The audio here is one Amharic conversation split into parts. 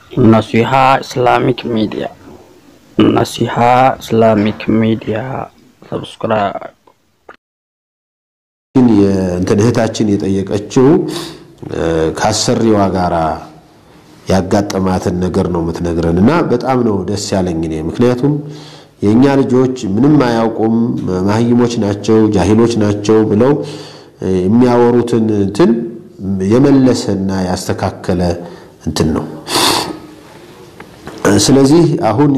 Naseeha Islamic media नसीहा Islamic ሚዲያ ሰብስክራይብ ግን የእንትን እህታችን የጠየቀችው ከአሰሪዋ ጋራ ያጋጠማትን ነገር ነው የምትነግረን እና በጣም ነው ደስ ያለኝ እኔ ምክንያቱም የእኛ ልጆች ምንም አያውቁም ማህይሞች ናቸው ጃሂሎች ናቸው ብለው የሚያወሩትን እንትን የመለሰና ያስተካከለ እንትን ነው ስለዚህ አሁን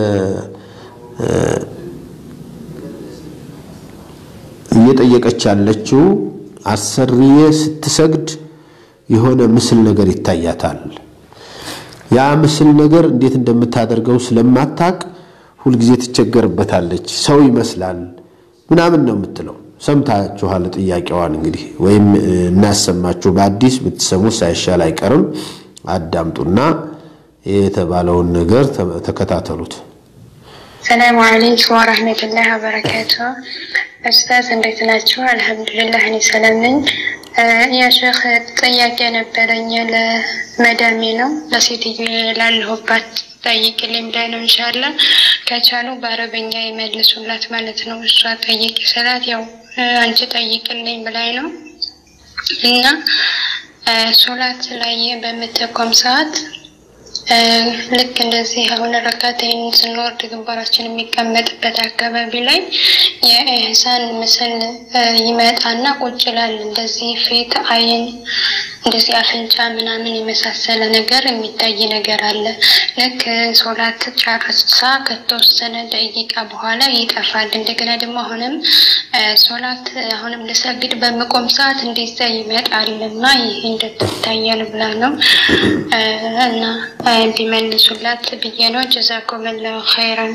እየጠየቀች ያለችው አሰሪዬ ስትሰግድ የሆነ ምስል ነገር ይታያታል። ያ ምስል ነገር እንዴት እንደምታደርገው ስለማታቅ ሁልጊዜ ትቸገርበታለች። ሰው ይመስላል ምናምን ነው የምትለው። ሰምታችኋል ጥያቄዋን። እንግዲህ ወይም እናሰማችሁ በአዲስ ብትሰሙ ሳይሻል አይቀርም። አዳምጡና የተባለውን ነገር ተከታተሉት። ሰላሙ አለይኩም ወረህመቱላህ ወበረካቱ። ኡስታዝ እንዴት ናቸው? አልሐምዱሊላህ እኔ ሰላም ነኝ። ያ ሼክ ጥያቄ ነበረኝ ለመዳሜ ነው ለሴትዮ ላለሁባት ጠይቅልኝ ብላ ነው። እንሻላ ከቻሉ በአረበኛ ይመልሱላት ማለት ነው። እሷ ጠይቅ ስላት ያው አንቺ ጠይቅልኝ ብላኝ ነው እና ሶላት ላይ በምትቆም ሰዓት ልክ እንደዚህ አሁን ረካቴን ስንወርድ ግንባራችን የሚቀመጥበት አካባቢ ላይ የኢህሳን ምስል ይመጣና ቁጭ ይላል። እንደዚህ ፊት፣ አይን፣ እንደዚህ አፍንጫ ምናምን የመሳሰለ ነገር የሚታይ ነገር አለ። ልክ ሶላት ጨርሳ ከተወሰነ ደቂቃ በኋላ ይጠፋል። እንደገና ደግሞ አሁንም ሶላት አሁንም ልሰግድ በምቆም ሰዓት እንደዛ ይመጣል እና ይህ እንደትታያል ብላ ነው እና ቢመልሱላት ብዬ ነው። ጀዛኩም ላሁ ኸይረን።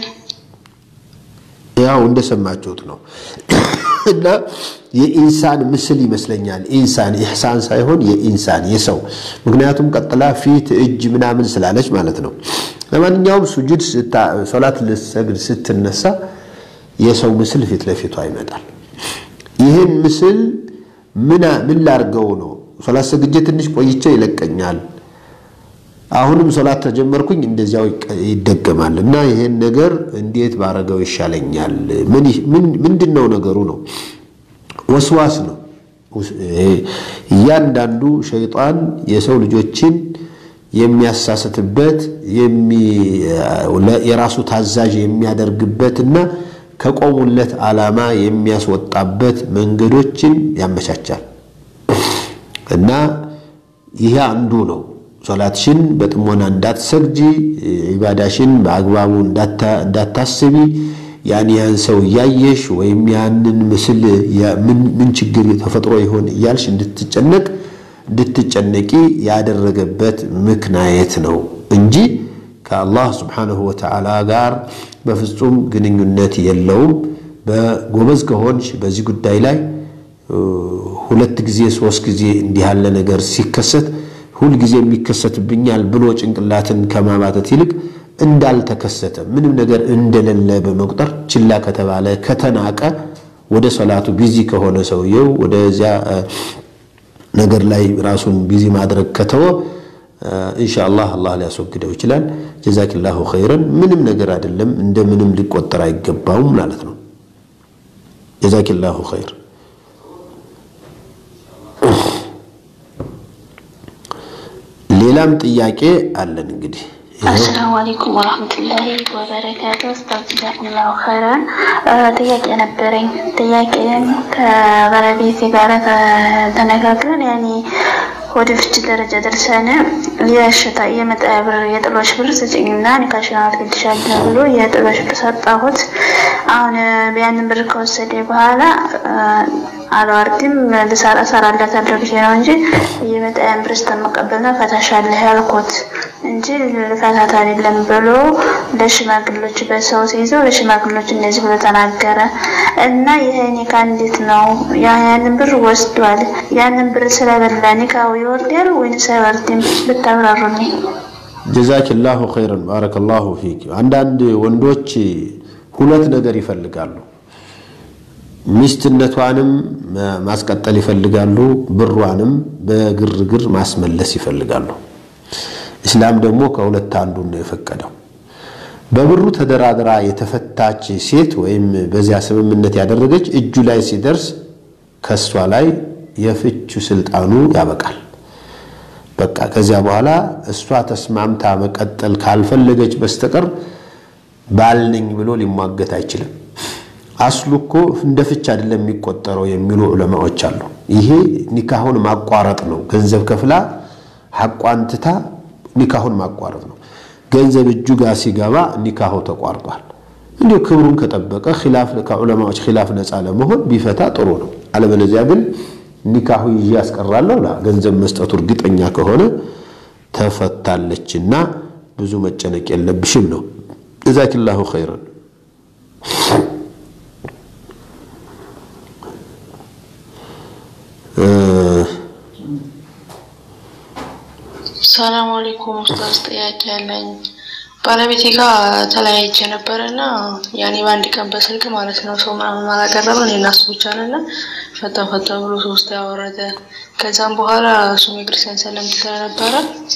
ያው እንደሰማችሁት ነው እና የኢንሳን ምስል ይመስለኛል። ኢንሳን ኢሕሳን ሳይሆን የኢንሳን የሰው ምክንያቱም ቀጥላ ፊት፣ እጅ ምናምን ስላለች ማለት ነው። ለማንኛውም ሱጁድ ሶላት ልሰግድ ስትነሳ የሰው ምስል ፊት ለፊቷ ይመጣል። ይህን ምስል ምን ላርገው ነው? ሶላት ሰግጄ ትንሽ ቆይቼ ይለቀኛል አሁንም ሶላት ተጀመርኩኝ እንደዚያው ይደገማል እና ይሄን ነገር እንዴት ባረገው ይሻለኛል? ምንድን ነው ነገሩ? ነው ወስዋስ ነው። እያንዳንዱ ሸይጣን የሰው ልጆችን የሚያሳስትበት የራሱ ታዛዥ የሚያደርግበት እና ከቆሙለት ዓላማ የሚያስወጣበት መንገዶችን ያመቻቻል እና ይሄ አንዱ ነው። ሶላትሽን በጥሞና እንዳትሰግጂ፣ ዒባዳሽን በአግባቡ እንዳታስቢ፣ ያን ያን ሰው እያየሽ ወይም ያንን ምስል ምን ችግር ተፈጥሮ ይሆን እያልሽ እንድትጨነቅ እንድትጨነቂ ያደረገበት ምክንያት ነው እንጂ ከአላህ ስብሓነሁ ወተዓላ ጋር በፍጹም ግንኙነት የለውም። በጎበዝ ከሆንሽ በዚህ ጉዳይ ላይ ሁለት ጊዜ ሶስት ጊዜ እንዲህ ያለ ነገር ሲከሰት ሁልጊዜ የሚከሰትብኛል ብሎ ጭንቅላትን ከማባተት ይልቅ እንዳልተከሰተ ምንም ነገር እንደሌለ በመቁጠር ችላ ከተባለ ከተናቀ ወደ ሶላቱ ቢዚ ከሆነ ሰውየው ወደዚያ ነገር ላይ ራሱን ቢዚ ማድረግ ከተወ ኢንሻአላህ አላህ ሊያስወግደው ይችላል። ጀዛኪላሁ ኸይረን። ምንም ነገር አይደለም፣ እንደ ምንም ሊቆጠር አይገባውም ማለት ነው። ጀዛኪላሁ ኸይር። ሌላም ጥያቄ አለን እንግዲህ አሰላሙ አለይኩም ወራህመቱላሂ ወበረካቱ። ኡስታዝ ጀዛኩሙላሁ ኸይራን። ጥያቄ ነበረኝ። ጥያቄን ከባለቤቴ ጋር ተነጋግረን ያኔ ወደ ፍች ደረጃ ደርሰን የሽታ የመጣያ ብር የጥሎሽ ብር ስጭኝና ኒካሽን አስገድሻለሁ ብሎ የጥሎሽ ብር ሰጣሁት። አሁን ያንን ብር ከወሰደ በኋላ አልዋርድም ልሰራ እሰራለታለሁ ብዬ ነው እንጂ የመጣያን ብር ስተመቀበል ነው ፈታሻለህ ያልኩት እንጂ ልፈታት አይደለም ብሎ ለሽማግሎች በሰው ሲይዘው ለሽማግሎች እንደዚህ ብሎ ተናገረ እና ይሄ ኒካ እንዴት ነው? ያንን ብር ወስዷል። ያንን ብር ስለበላ ኒካው ይወርዳል ወይንስ አይወርድም? ብታብራሩልኝ። ጀዛኪላሁ ኸይረን ባረከላሁ ፊክ። አንዳንድ ወንዶች ሁለት ነገር ይፈልጋሉ። ሚስትነቷንም ማስቀጠል ይፈልጋሉ፣ ብሯንም በግርግር ማስመለስ ይፈልጋሉ። እስላም ደግሞ ከሁለት አንዱን ነው የፈቀደው። በብሩ ተደራድራ የተፈታች ሴት ወይም በዚያ ስምምነት ያደረገች እጁ ላይ ሲደርስ ከእሷ ላይ የፍቹ ስልጣኑ ያበቃል። በቃ ከዚያ በኋላ እሷ ተስማምታ መቀጠል ካልፈለገች በስተቀር ባል ነኝ ብሎ ሊሟገት አይችልም። አስሉ እኮ እንደ ፍች አይደለም የሚቆጠረው የሚሉ ዑለማዎች አሉ። ይሄ ኒካሁን ማቋረጥ ነው። ገንዘብ ከፍላ ሐቋን ትታ ኒካሁን ማቋረጥ ነው። ገንዘብ እጁ ጋር ሲገባ ኒካሁ ተቋርጧል። እንዲሁ ክብሩን ከጠበቀ ኺላፍ ከዑለማዎች ኺላፍ ነፃ ለመሆን ቢፈታ ጥሩ ነው። አለበለዚያ ግን ኒካሁ ይዤ ያስቀራለሁ ገንዘብ መስጠቱ እርግጠኛ ከሆነ ተፈታለችና ብዙ መጨነቅ የለብሽም ነው። ጀዛኪላሁ ኸይረን። ሰላም አለይኩም ኡስታዝ፣ ጥያቄ ያለኝ ባለቤቴ ጋር ተለያይቼ ነበረ እና ያኔ በአንድ ቀን በስልክ ማለት ነው ሰው ምናምን አላቀረበ እኔ እና እሱ ብቻ ነን። ፈታ ፈታ ብሎ ሶስት ያወረደ። ከዛም በኋላ እሱም የክርስቲያን ሰለምት ስለነበረ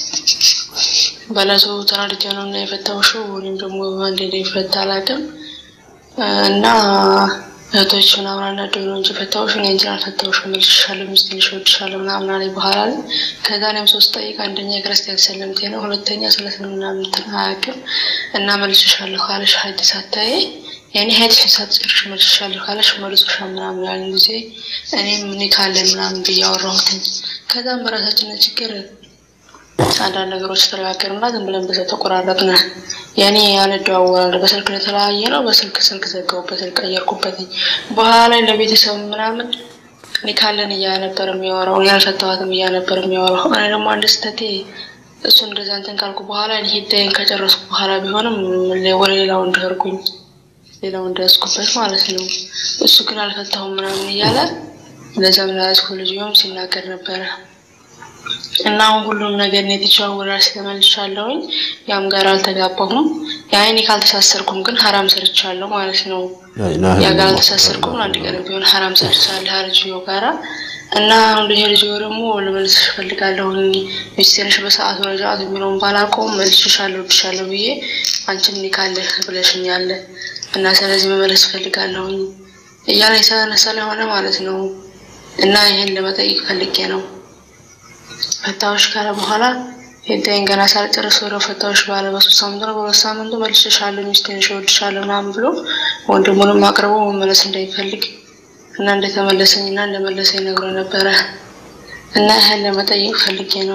በለቱ ተናድጄ ነው እና የፈታውሽው እኔም ደግሞ አንዴ እንደሚፈታ አላውቅም እና እህቶች ምናምን አናደው ነው እንጂ ፈታውሽ እኔ እንጂ አልፈታውሽም፣ እልሽሻለሁ፣ ሚስትንሽ እወድሻለሁ ምናምን አለኝ። በኋላ ላይ ከዛ እኔም ሶስት ጠይቅ አንደኛ የክርስቲያን ሰለምቴ ነው፣ ሁለተኛ ስለ እስልምና ምንትን አያውቅም እና መልስሻለሁ ካለሽ ሐዲስ አታዬ ያኔ ሐዲስ ሳትጨርሽ መልስሻለሁ ካለሽ መልሶሻ ምናምን ያለን ጊዜ እኔም እኔ ካለን ምናምን ብዬ አወራሁትኝ። ከዛም በራሳችን ችግር አንዳንድ ነገሮች ተነጋገርና ዝም ብለን በዛ ተቆራረጥን። ያኔ አንደዋወላለን። በስልክ የተለያየ ነው። በስልክ ስልክ ዘጋሁበት፣ ስልክ ቀየርኩበትኝ። በኋላ ላይ ለቤተሰብ ምናምን እኔ ካለን እያ ነበር የሚያወራው፣ እኔ አልፈታኋትም እያ ነበር የሚያወራው። እኔ ደግሞ አንድ ስህተቴ እሱ እንደዛ እንትን ካልኩ በኋላ ሂዳይን ከጨረስኩ በኋላ ቢሆንም ወደ ሌላው እንደርኩኝ ሌላው እንደያዝኩበት ማለት ነው። እሱ ግን አልፈታሁም ምናምን እያለ ለዛም ለያዝኩ ልጅም ሲናገር ነበረ። እና አሁን ሁሉም ነገር ነው የተቻወራ ስለመልሻለሁኝ። ያም ጋር አልተጋባሁም። ያኔ ካልተሳሰርኩም ግን ሀራም ሰርቻለሁ ማለት ነው። ያ ጋር አልተሳሰርኩም አንድ ቀን ቢሆን ሀራም ሰርቻለሁ ልጅዮ ጋራ እና አሁን ልጅ ልጅ ደግሞ ልመልስሽ እፈልጋለሁኝ ሚስቴንሽ በሰዓቱ ረጃት የሚለውን ባላውቀውም መልስሻለሁ እወድሻለሁ ብዬ አንቺም ኒካለህ ብለሽኛል እና ስለዚህ መመለስ እፈልጋለሁኝ እያለ የተነሳ ሆነ ማለት ነው። እና ይሄን ለመጠየቅ ፈልጌ ነው። ፈታዎች ካለ በኋላ ሄዳይን ገና ሳልጨርስ ወደ ፈታዎች ባለ በሶስት ሳምንቱ ነው በሁለት ሳምንቱ መልስሻለሁ ሚስቴን እወድሻለሁ ምናምን ብሎ ወንድሙንም አቅርቦ መመለስ እንደሚፈልግ እና እንደተመለሰኝ እና እንደመለሰኝ ነግሮ ነበረ እና ይህን ለመጠየቅ ፈልጌ ነው።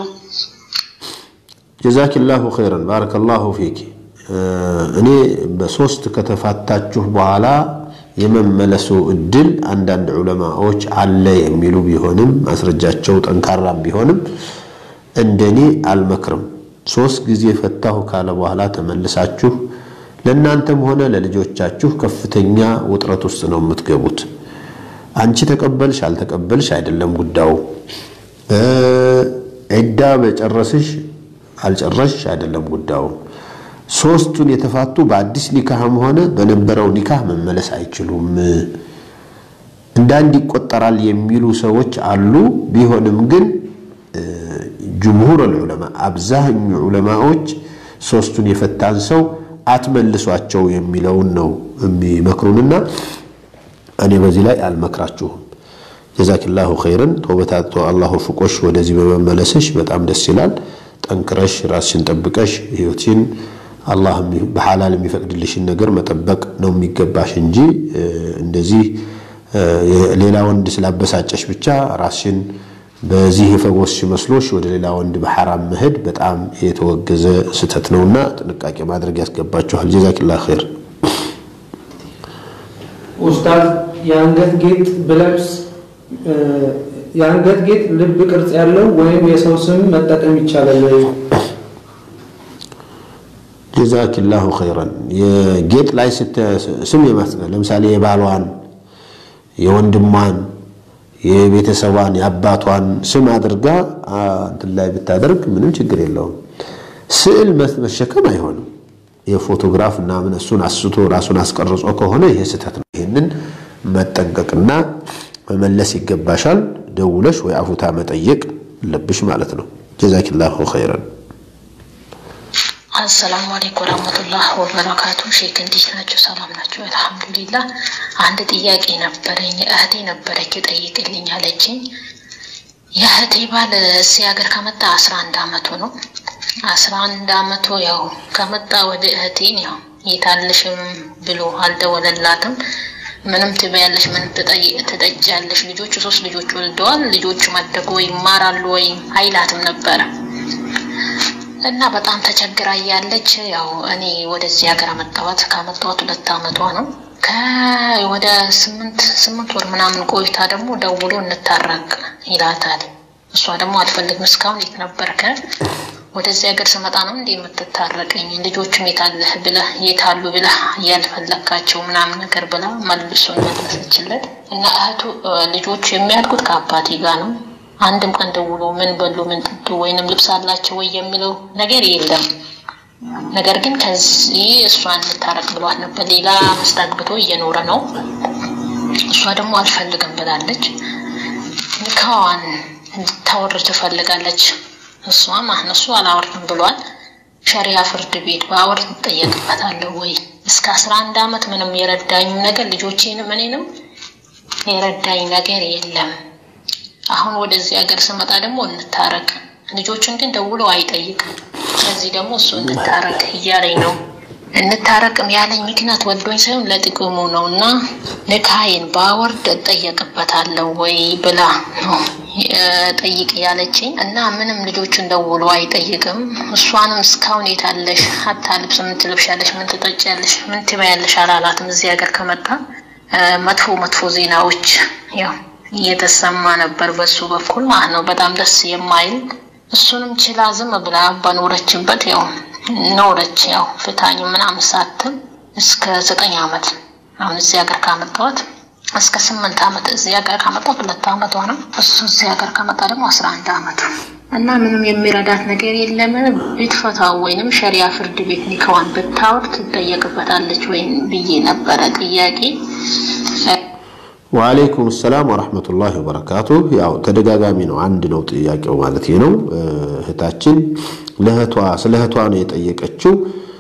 ጀዛኪላሁ ኸይረን ባረከላሁ ፊኪ። እኔ በሶስት ከተፋታችሁ በኋላ የመመለሱ እድል አንዳንድ ዑለማዎች አለ የሚሉ ቢሆንም ማስረጃቸው ጠንካራም ቢሆንም እንደኔ አልመክርም። ሶስት ጊዜ ፈታሁ ካለ በኋላ ተመልሳችሁ ለእናንተም ሆነ ለልጆቻችሁ ከፍተኛ ውጥረት ውስጥ ነው የምትገቡት። አንቺ ተቀበልሽ አልተቀበልሽ አይደለም ጉዳዩ። ዒዳ በጨረስሽ አልጨረስሽ አይደለም ጉዳዩ። ሶስቱን የተፋቱ በአዲስ ኒካህም ሆነ በነበረው ኒካህ መመለስ አይችሉም። እንዳንድ ይቆጠራል የሚሉ ሰዎች አሉ። ቢሆንም ግን ጅምሁር ዑለማ አብዛኙ ዑለማዎች ሶስቱን የፈታን ሰው አትመልሷቸው የሚለውን ነው የሚመክሩንና እኔ በዚህ ላይ አልመክራችሁም። ጀዛኪላሁ ኸይረን ተውበታቶ አላሁ ፍቆሽ ወደዚህ በመመለስሽ በጣም ደስ ይላል። ጠንክረሽ ራስሽን ጠብቀሽ ህይወትሽን አላህ በሐላል የሚፈቅድልሽን ነገር መጠበቅ ነው የሚገባሽ እንጂ እንደዚህ ሌላ ወንድ ስላበሳጨሽ ብቻ ራስሽን በዚህ የፈወስሽ መስሎሽ ወደ ሌላ ወንድ በሐራም መሄድ በጣም የተወገዘ ስህተት ነውና ጥንቃቄ ማድረግ ያስገባችኋል። ጀዛኪላሁ ኸይር። ኡስታዝ የአንገት ጌጥ ብለብስ የአንገት ጌጥ ልብ ቅርጽ ያለው ወይም የሰው ስም መጠቀም ይቻላል ወይ? ጀዛኪላሁ ኸይረን። የጌጥ ላይ ስም የማስቀመጥ ለምሳሌ የባሏን፣ የወንድሟን፣ የቤተሰቧን፣ የአባቷን ስም አድርጋ እንትን ላይ ብታደርግ ምንም ችግር የለውም። ስዕል መሸከም አይሆንም። የፎቶግራፍ ምናምን እሱን አስቶ ራሱን አስቀርጾ ከሆነ ይሄ ስህተት ነው። ይህንን መጠንቀቅና መመለስ ይገባሻል። ደውለሽ ወይ አፉታ መጠየቅ አለብሽ ማለት ነው። ጀዛኪላሁ ኸይረን። አሰላሙ አለይኩም ወራህመቱላህ ወበረካቱ። ሼክ እንዴት ናቸው? ሰላም ናቸው? አልሐምዱሊላህ። አንድ ጥያቄ ነበረኝ። እህቴ ነበረች ጠይቅልኝ አለችኝ። የእህቴ ባል እዚህ ሀገር ከመጣ አስራ አንድ አመቱ ነው። አስራ አንድ አመቱ ያው ከመጣ ወደ እህቴን ያው የታለሽም ብሎ አልደወለላትም። ምንም ትበያለሽ፣ ምን ትጠጫለሽ? ልጆቹ ሶስት ልጆች ወልደዋል። ልጆቹ ማደጉ ወይ ይማራሉ ወይ አይላትም ነበረ እና በጣም ተቸግራ እያለች ያው እኔ ወደዚህ ሀገር አመጣኋት። ካመጣኋት ሁለት አመቷ ነው። ከወደ ስምንት ስምንት ወር ምናምን ቆይታ ደግሞ ደውሎ እንታረቅ ይላታል። እሷ ደግሞ አልፈልግም፣ እስካሁን የት ነበርከ? ወደዚህ ሀገር ስመጣ ነው እንዴ የምትታረቀኝ? ልጆቹም የታለህ ብለህ የታሉ ብለህ ያልፈለግካቸው ምናምን ነገር ብላ መልሱን መለሰችለት እና እህቱ ልጆቹ የሚያድጉት ከአባቴ ጋር ነው አንድም ቀን ደውሎ ምን በሉ ምን ጠጡ ወይንም ልብስ አላቸው ወይ የሚለው ነገር የለም። ነገር ግን ከዚህ እሷን ልታረቅ ብሏት ነበር። ሌላ ሚስት አግብቶ እየኖረ ነው። እሷ ደግሞ አልፈልግም ብላለች። ንካዋን ልታወርድ ትፈልጋለች። እሷ ማህነ እሱ አላወርድም ብሏል። ሸሪያ ፍርድ ቤት በአወርድ ትጠየቅበታለሁ ወይ? እስከ አስራ አንድ አመት ምንም የረዳኝም ነገር ልጆቼንም እኔንም የረዳኝ ነገር የለም። አሁን ወደዚህ ሀገር ስመጣ ደግሞ እንታረቅ፣ ልጆቹን ግን ደውሎ አይጠይቅም። ስለዚህ ደግሞ እሱ እንታረቅ እያለኝ ነው። እንታረቅም ያለኝ ምክንያት ወዶኝ ሳይሆን ለጥቅሙ ነው እና ንካይን ባወርድ እጠየቅበታለሁ ወይ ብላ ነው ጠይቅ ያለችኝ እና ምንም ልጆቹን ደውሎ አይጠይቅም። እሷንም እስካሁን የታለሽ ሀታ ልብስ ምን ትለብሻለሽ፣ ምን ትጠጫለሽ፣ ምን ትበያለሽ አላላትም። እዚህ ሀገር ከመጣ መጥፎ መጥፎ ዜናዎች ያው እየተሰማ ነበር በሱ በኩል ማለት ነው። በጣም ደስ የማይል እሱንም ችላ ዝም ብላ በኖረችበት ያው ኖረች። ያው ፍታኝ ምናምን ሳትል እስከ ዘጠኝ አመት አሁን እዚህ ሀገር ካመጣሁት እስከ ስምንት አመት እዚህ ሀገር ካመጣሁት ሁለት አመቷ ነው። እሱ እዚህ ሀገር ከመጣ ደግሞ አስራ አንድ አመቱ እና ምንም የሚረዳት ነገር የለም። ብትፈታው ወይንም ሸሪያ ፍርድ ቤት ኒካዋን ብታወር ትጠየቅበታለች ወይም ብዬ ነበረ ጥያቄ ወአለይኩም ሰላም ወረሕመቱላሂ ወበረካቱ። ያው ተደጋጋሚ ነው፣ አንድ ነው ጥያቄው ማለት ነው። እህታችን ለእህቷ ስለ እህቷ ነው የጠየቀችው።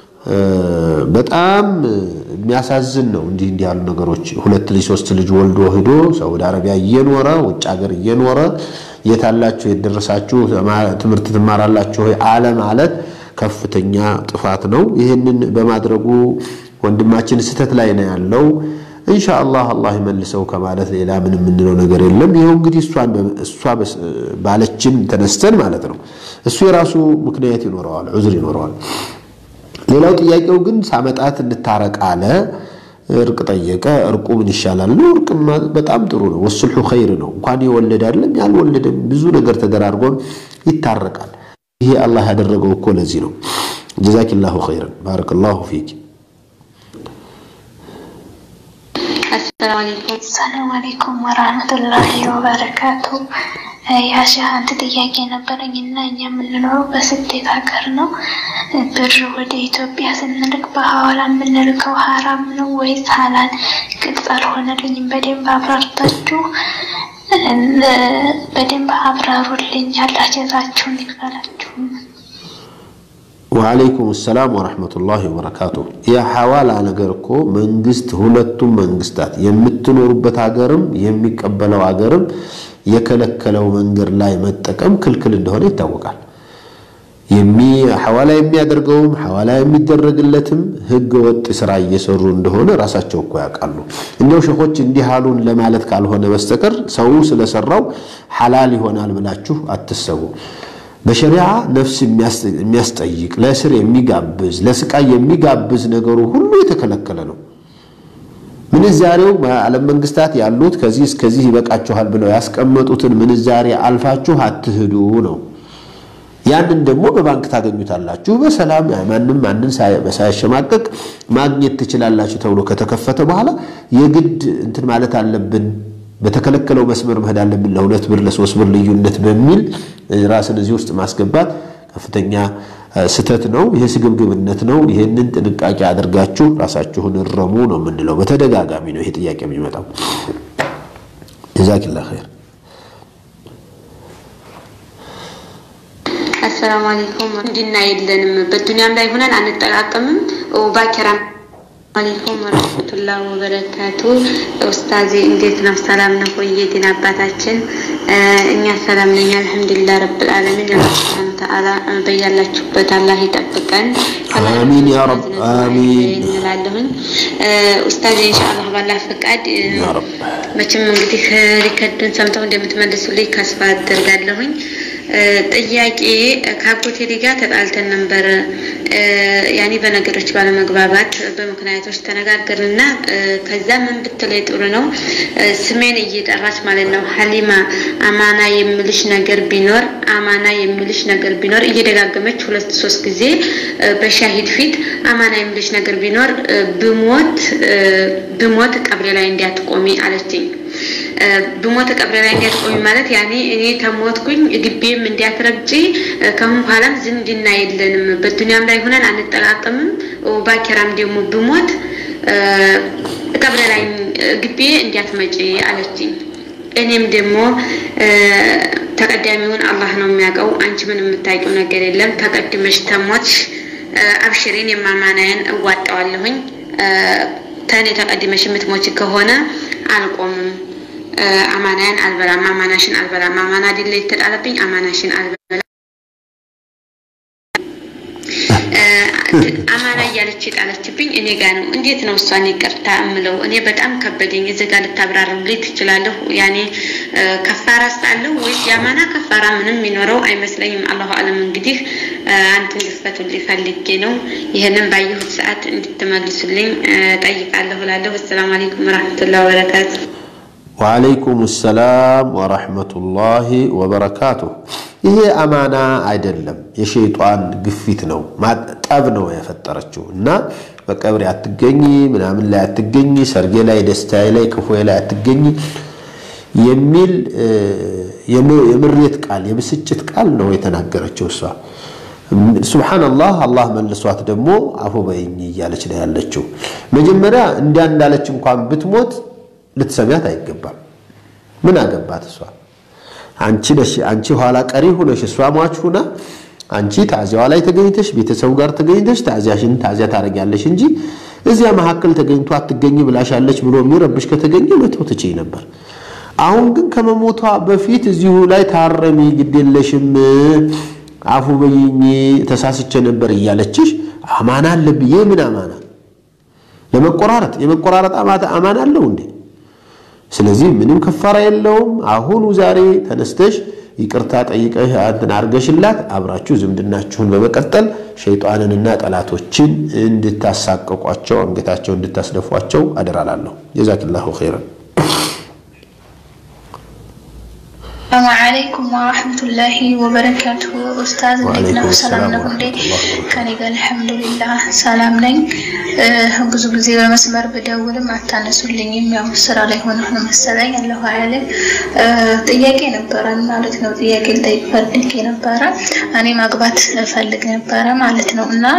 በጣም የሚያሳዝን ነው። እንዲህ እንዲህ ያሉ ነገሮች ሁለት ልጅ ሶስት ልጅ ወልዶ ሂዶ ሳውዲ አረቢያ እየኖረ ውጭ ሀገር እየኖረ የታላችሁ የደረሳችሁ ትምህርት ትማራላችሁ ወይ አለ ማለት ከፍተኛ ጥፋት ነው። ይህንን በማድረጉ ወንድማችን ስህተት ላይ ነው ያለው። ኢንሻአላህ አላህ ይመልሰው ከማለት ሌላ ምን የምንለው ነገር የለም። ይኸው እንግዲህ እሷ ባለችን ተነስተን ማለት ነው። እሱ የራሱ ምክንያት ይኖረዋል፣ ዑዝር ይኖረዋል። ሌላው ጥያቄው ግን ሳመጣት እንታረቅ አለ። እርቅ ጠየቀ። እርቁ ምን ይሻላል ነው? እርቅ በጣም ጥሩ ነው። ወሱልሑ ኸይር ነው። እንኳን የወለደ አይደለም ያልወለደም ብዙ ነገር ተደራርጎም ይታረቃል። ይሄ አላህ ያደረገው እኮ ለዚህ ነው። ጀዛኪላሁ ኸይረን ባረከላሁ ፊክ። ሰላም አለይኩም ወራህመቱላሂ ወበረካቱ። ያሺ አንድ ጥያቄ ነበረኝ እና እኛ የምንኖረው በስደት ሀገር ነው። ብር ወደ ኢትዮጵያ ስንልክ በሐዋላ የምንልከው ሀራም ነው ወይስ ሀላል? ግልጽ አልሆነልኝም። በደንብ አብራርታችሁ በደንብ አብራሩልኝ። አላህ ጀዛችሁን ይክፈላችሁ። ወአለይኩም ሰላም ወረሕመቱላሂ ወበረካቱ። የሐዋላ ነገር እኮ መንግስት፣ ሁለቱም መንግስታት የምትኖሩበት ሀገርም የሚቀበለው ሀገርም የከለከለው መንገድ ላይ መጠቀም ክልክል እንደሆነ ይታወቃል። ሐዋላ የሚያደርገውም ሐዋላ የሚደረግለትም ህገ ወጥ ስራ እየሰሩ እንደሆነ ራሳቸው እኮ ያውቃሉ። እንዲያው ሸኾች እንዲህ አሉን ለማለት ካልሆነ በስተቀር ሰው ስለሰራው ሐላል ይሆናል ብላችሁ አትሰቡ። በሸሪዓ ነፍስ የሚያስጠይቅ ለእስር የሚጋብዝ ለስቃይ የሚጋብዝ ነገሩ ሁሉ የተከለከለ ነው። ምንዛሬው በዓለም መንግስታት ያሉት ከዚህ እስከዚህ ይበቃችኋል ብለው ያስቀመጡትን ምንዛሬ አልፋችሁ አትሂዱ ነው። ያንን ደግሞ በባንክ ታገኙታላችሁ በሰላም ማንም ማንን ሳያሸማቀቅ ማግኘት ትችላላችሁ ተብሎ ከተከፈተ በኋላ የግድ እንትን ማለት አለብን በተከለከለው መስመር መሄድ አለብን ለሁለት ብር ለሶስት ብር ልዩነት በሚል ራስን እዚህ ውስጥ ማስገባት ከፍተኛ ስተት ነው። ይህ ስግብግብነት ነው። ይህንን ጥንቃቄ አድርጋችሁ ራሳችሁን እረሙ ነው የምንለው። በተደጋጋሚ ነው ይሄ ጥያቄ የሚመጣው። ጀዛኪላ ኸይር። አሰላሙ አለይኩም እንዲና የለንም በዱንያም ላይ ሆነን አንጠቃቀምም ባኪራም አለይኩም ወረህመቱላህ ወበረካቱ ኡስታዚ እንዴት ነው ሰላም ነው ወይ የዲን አባታችን እኛ ሰላም ነኝ አልሐምዱሊላህ ረብል ዓለሚን አላህ ሱብሓነሁ ወተዓላ በያላችሁበት አላህ ይጠብቀን አሚን ያ ረብ አሚን እንላለሁኝ ኡስታዚ ኢንሻአላህ ባላህ ፈቃድ መቼም እንግዲህ ሪከርዱን ሰምተው እንደምትመልሱልኝ ተስፋ አደርጋለሁኝ ጥያቄ ከአጎቴ ልጅ ጋር ተጣልተን ነበር። ያኔ በነገሮች ባለመግባባት በምክንያቶች ተነጋገርንና ከዛ ምን ብትለይ ጥሩ ነው ስሜን እየጠራች ማለት ነው ሀሊማ አማና የምልሽ ነገር ቢኖር አማና የምልሽ ነገር ቢኖር እየደጋገመች ሁለት ሶስት ጊዜ በሻሂድ ፊት አማና የምልሽ ነገር ቢኖር ብሞት ብሞት ቀብሬ ላይ እንዲያትቆሚ አለችኝ። ብሞት ቀብሬ ላይ እንዲያትቆሚ ማለት ያኔ እኔ ተሞትኩኝ ግቤም እንዲያትረግጪ ከአሁን በኋላም ዝምድና የለንም፣ በዱንያም ላይ ሆነን አንጠቃቀምም። ባኪራም ደግሞ ብሞት ቀብሬ ላይ ግቤ እንዲያትመጪ አለችኝ። እኔም ደግሞ ተቀዳሚውን አላህ ነው የሚያውቀው፣ አንቺ ምን የምታውቂው ነገር የለም። ተቀድመሽ ተሞትሽ፣ አብሽሬን የማማናያን እዋጣዋለሁኝ። ተኔ ተቀድመሽ የምትሞች ከሆነ አልቆምም አማናያን አልበላም፣ አማናሽን አልበላም። አማና አይደለ የተጣለብኝ፣ አማናሽን አልበላም። አማና እያለች የጣለችብኝ እኔ ጋ ነው። እንዴት ነው እሷን ይቅርታ እምለው? እኔ በጣም ከበደኝ። እዚህ ጋር ልታብራሩልኝ ትችላለሁ? ያኔ ከፋራስ አለው ወይስ የአማና ከፋራ ምንም የሚኖረው አይመስለኝም። አላሁ አለም። እንግዲህ አንተን ልፈቱልኝ ፈልጌ ነው። ይህንን ባየሁት ሰዓት እንድትመልሱልኝ ጠይቃለሁ እላለሁ። አሰላሙ አለይኩም ወረሕመቱላሂ ወበረካቱ። ወአለይኩም ሰላም ወረሕመቱላሂ ወበረካቱ። ይሄ አማና አይደለም፣ የሸይጧን ግፊት ነው፣ ጠብ ነው የፈጠረችው እና በቀብሬ አትገኝ፣ ምናምን ላይ አትገኝ፣ ሰርጌ ላይ፣ ደስታዬ ላይ፣ ክፉዬ ላይ አትገኝ የሚል የምሬት ቃል የብስጭት ቃል ነው የተናገረችው እሷ። ሱብሓነላህ አላህ መልሷት ደግሞ አፉ በይኝ እያለች ነው ያለችው። መጀመሪያ እንዲያ እንዳለች እንኳን ብትሞት ልትሰሚያት አይገባም። ምን አገባት እሷ? አንቺ ነሽ አንቺ ኋላ ቀሪ ሆነሽ እሷ ሟች ሁና አንቺ ታዚያዋ ላይ ተገኝተሽ ቤተሰቡ ጋር ተገኝተሽ ታዚያሽን ታዚያ ታደርጊያለሽ እንጂ እዚያ መካከል ተገኝቶ አትገኝ ብላሻለች ብሎ የሚረብሽ ከተገኘ መተው ትችይ ነበር። አሁን ግን ከመሞቷ በፊት እዚሁ ላይ ታረሚ፣ ግዴለሽም፣ አፉ በይኝ፣ ተሳስቼ ነበር እያለችሽ አማና አለብዬ ምን አማና ለመቆራረጥ የመቆራረጥ አማና አለው እንዴ? ስለዚህ ምንም ከፋራ የለውም። አሁኑ ዛሬ ተነስተሽ ይቅርታ ጠይቀሽ እንትን አድርገሽላት አብራችሁ ዝምድናችሁን በመቀጠል ሸይጣንንና ጠላቶችን እንድታሳቀቋቸው አንገታቸው እንድታስደፏቸው አደራላለሁ። ጀዛክላሁ ኸይረን። ሰላሙ አለይኩም ወራህመቱላሂ ወበረካቱሁ። ኡስታዝ እንዴት ነው? ሰላም ነው እንዴ? ከኔ ጋር አልሐምዱሊላህ ሰላም ነኝ። ብዙ ጊዜ በመስመር ብደውልም አታነሱልኝም። ያው ስራ ላይ ሆነ ነው መሰለኝ። አላሁ አያለም። ጥያቄ ነበረ ማለት ነው። ጥያቄ ልጠይቅ ፈልጌ ነበረ። እኔ ማግባት ፈልግ ነበረ ማለት ነው እና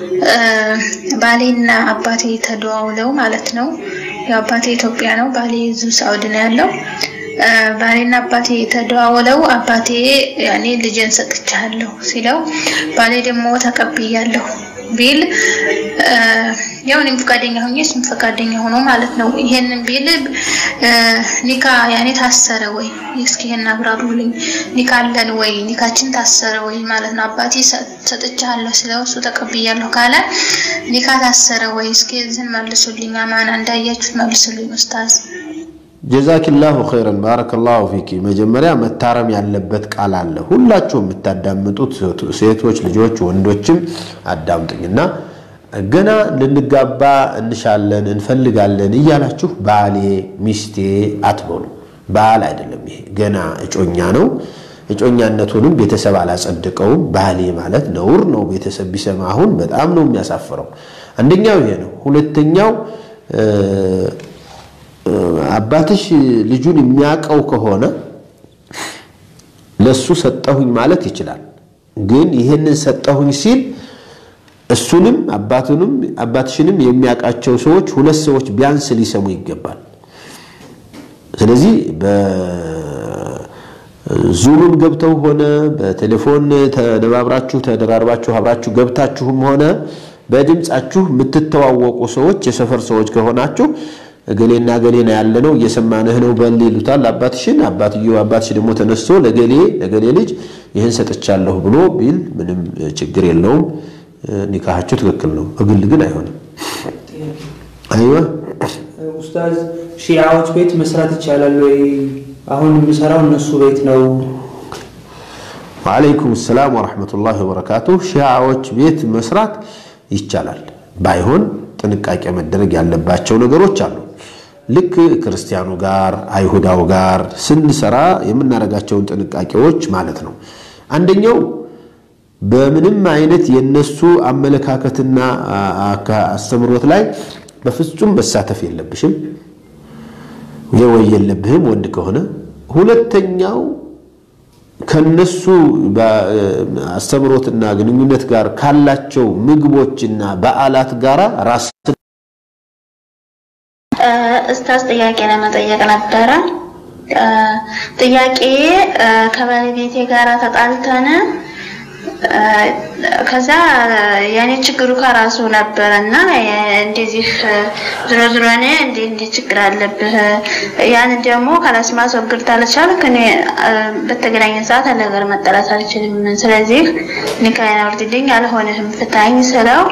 ባሌና አባቴ ተደዋውለው ማለት ነው። ያው አባቴ ኢትዮጵያ ነው፣ ባሌ እዚሁ ሳውዲ ነው ያለው ባሌና አባቴ ተደዋውለው አባቴ ያኔ ልጅን ሰጥቻለሁ ሲለው ባሌ ደግሞ ተቀብያለሁ ቢል ያው እኔም ፈቃደኛ ሆኜ እሱም ፈቃደኛ ሆኖ ማለት ነው። ይሄንን ቢል ኒካ ያኔ ታሰረ ወይ? እስኪ ይሄን አብራሩልኝ። ኒካ አለን ወይ? ኒካችን ታሰረ ወይ ማለት ነው። አባቴ ሰጥቻለሁ ሲለው እሱ ተቀብያለሁ ካለ ኒካ ታሰረ ወይ? እስኪ እዚህን መልሱልኝ። አማና እንዳያችሁት መልሱልኝ ኡስታዝ። ጀዛኪላሁ ኸይረን ባረከላሁ ፊኪ። መጀመሪያ መታረም ያለበት ቃል አለ። ሁላችሁም የምታዳምጡት ሴቶች ልጆች፣ ወንዶችም አዳምጡኝና ገና ልንጋባ እንሻለን እንፈልጋለን እያላችሁ ባሌ ሚስቴ አትበሉ። ባል አይደለም ይሄ፣ ገና እጮኛ ነው። እጮኛነቱንም ቤተሰብ አላጸድቀውም። ባሌ ማለት ነውር ነው። ቤተሰብ ቢሰማ አሁን በጣም ነው የሚያሳፍረው። አንደኛው ይሄ ነው። ሁለተኛው አባትሽ ልጁን የሚያውቀው ከሆነ ለሱ ሰጠሁኝ ማለት ይችላል። ግን ይህንን ሰጠሁኝ ሲል እሱንም አባቱንም አባትሽንም የሚያውቃቸው ሰዎች ሁለት ሰዎች ቢያንስ ሊሰሙ ይገባል። ስለዚህ ዙምም ገብተው ሆነ በቴሌፎን ተነባብራችሁ ተደራርባችሁ አብራችሁ ገብታችሁም ሆነ በድምፃችሁ የምትተዋወቁ ሰዎች የሰፈር ሰዎች ከሆናችሁ እገሌና እገሌ ነው ያለ ነው እየሰማንህ ነው በል ይሉታል አባትሽን። አባትየው አባትሽ ደግሞ ተነስቶ ለገሌ ለገሌ ልጅ ይህን ሰጥቻለሁ ብሎ ቢል ምንም ችግር የለውም። ኒካሃችሁ ትክክል ነው። በግል ግን አይሆንም። አይዋ ኡስታዝ ሺዓዎች ቤት መስራት ይቻላል ወይ? አሁን የምሰራው እነሱ ቤት ነው። ወዓለይኩም ሰላም ወረሕመቱላሂ ወበረካቱሁ። ሺዓዎች ቤት መስራት ይቻላል። ባይሆን ጥንቃቄ መደረግ ያለባቸው ነገሮች አሉ። ልክ ክርስቲያኑ ጋር አይሁዳው ጋር ስንሰራ የምናደርጋቸውን ጥንቃቄዎች ማለት ነው። አንደኛው በምንም አይነት የነሱ አመለካከትና አስተምሮት ላይ በፍጹም መሳተፍ የለብሽም ወይ የለብህም ወንድ ከሆነ። ሁለተኛው ከነሱ አስተምሮትና ግንኙነት ጋር ካላቸው ምግቦችና በዓላት ጋራ ራስ እስታዝ ጥያቄ ለመጠየቅ ነበረ። ጥያቄ ከባለቤቴ ጋር ተጣልተን ከዛ ያኔ ችግሩ ከራሱ ነበረ እና እንደዚህ ዝሮ ዝሮ እኔ እንዴ እንዴ ችግር አለብህ ያን ደግሞ ካላስ ማስወገድ ታልቻልክ እኔ በተገናኘን ሰዓት አለ ነገር መጠላት አልችልም። ስለዚህ ኒካይን አውርድልኝ አልሆንህም ፍታኝ ስለው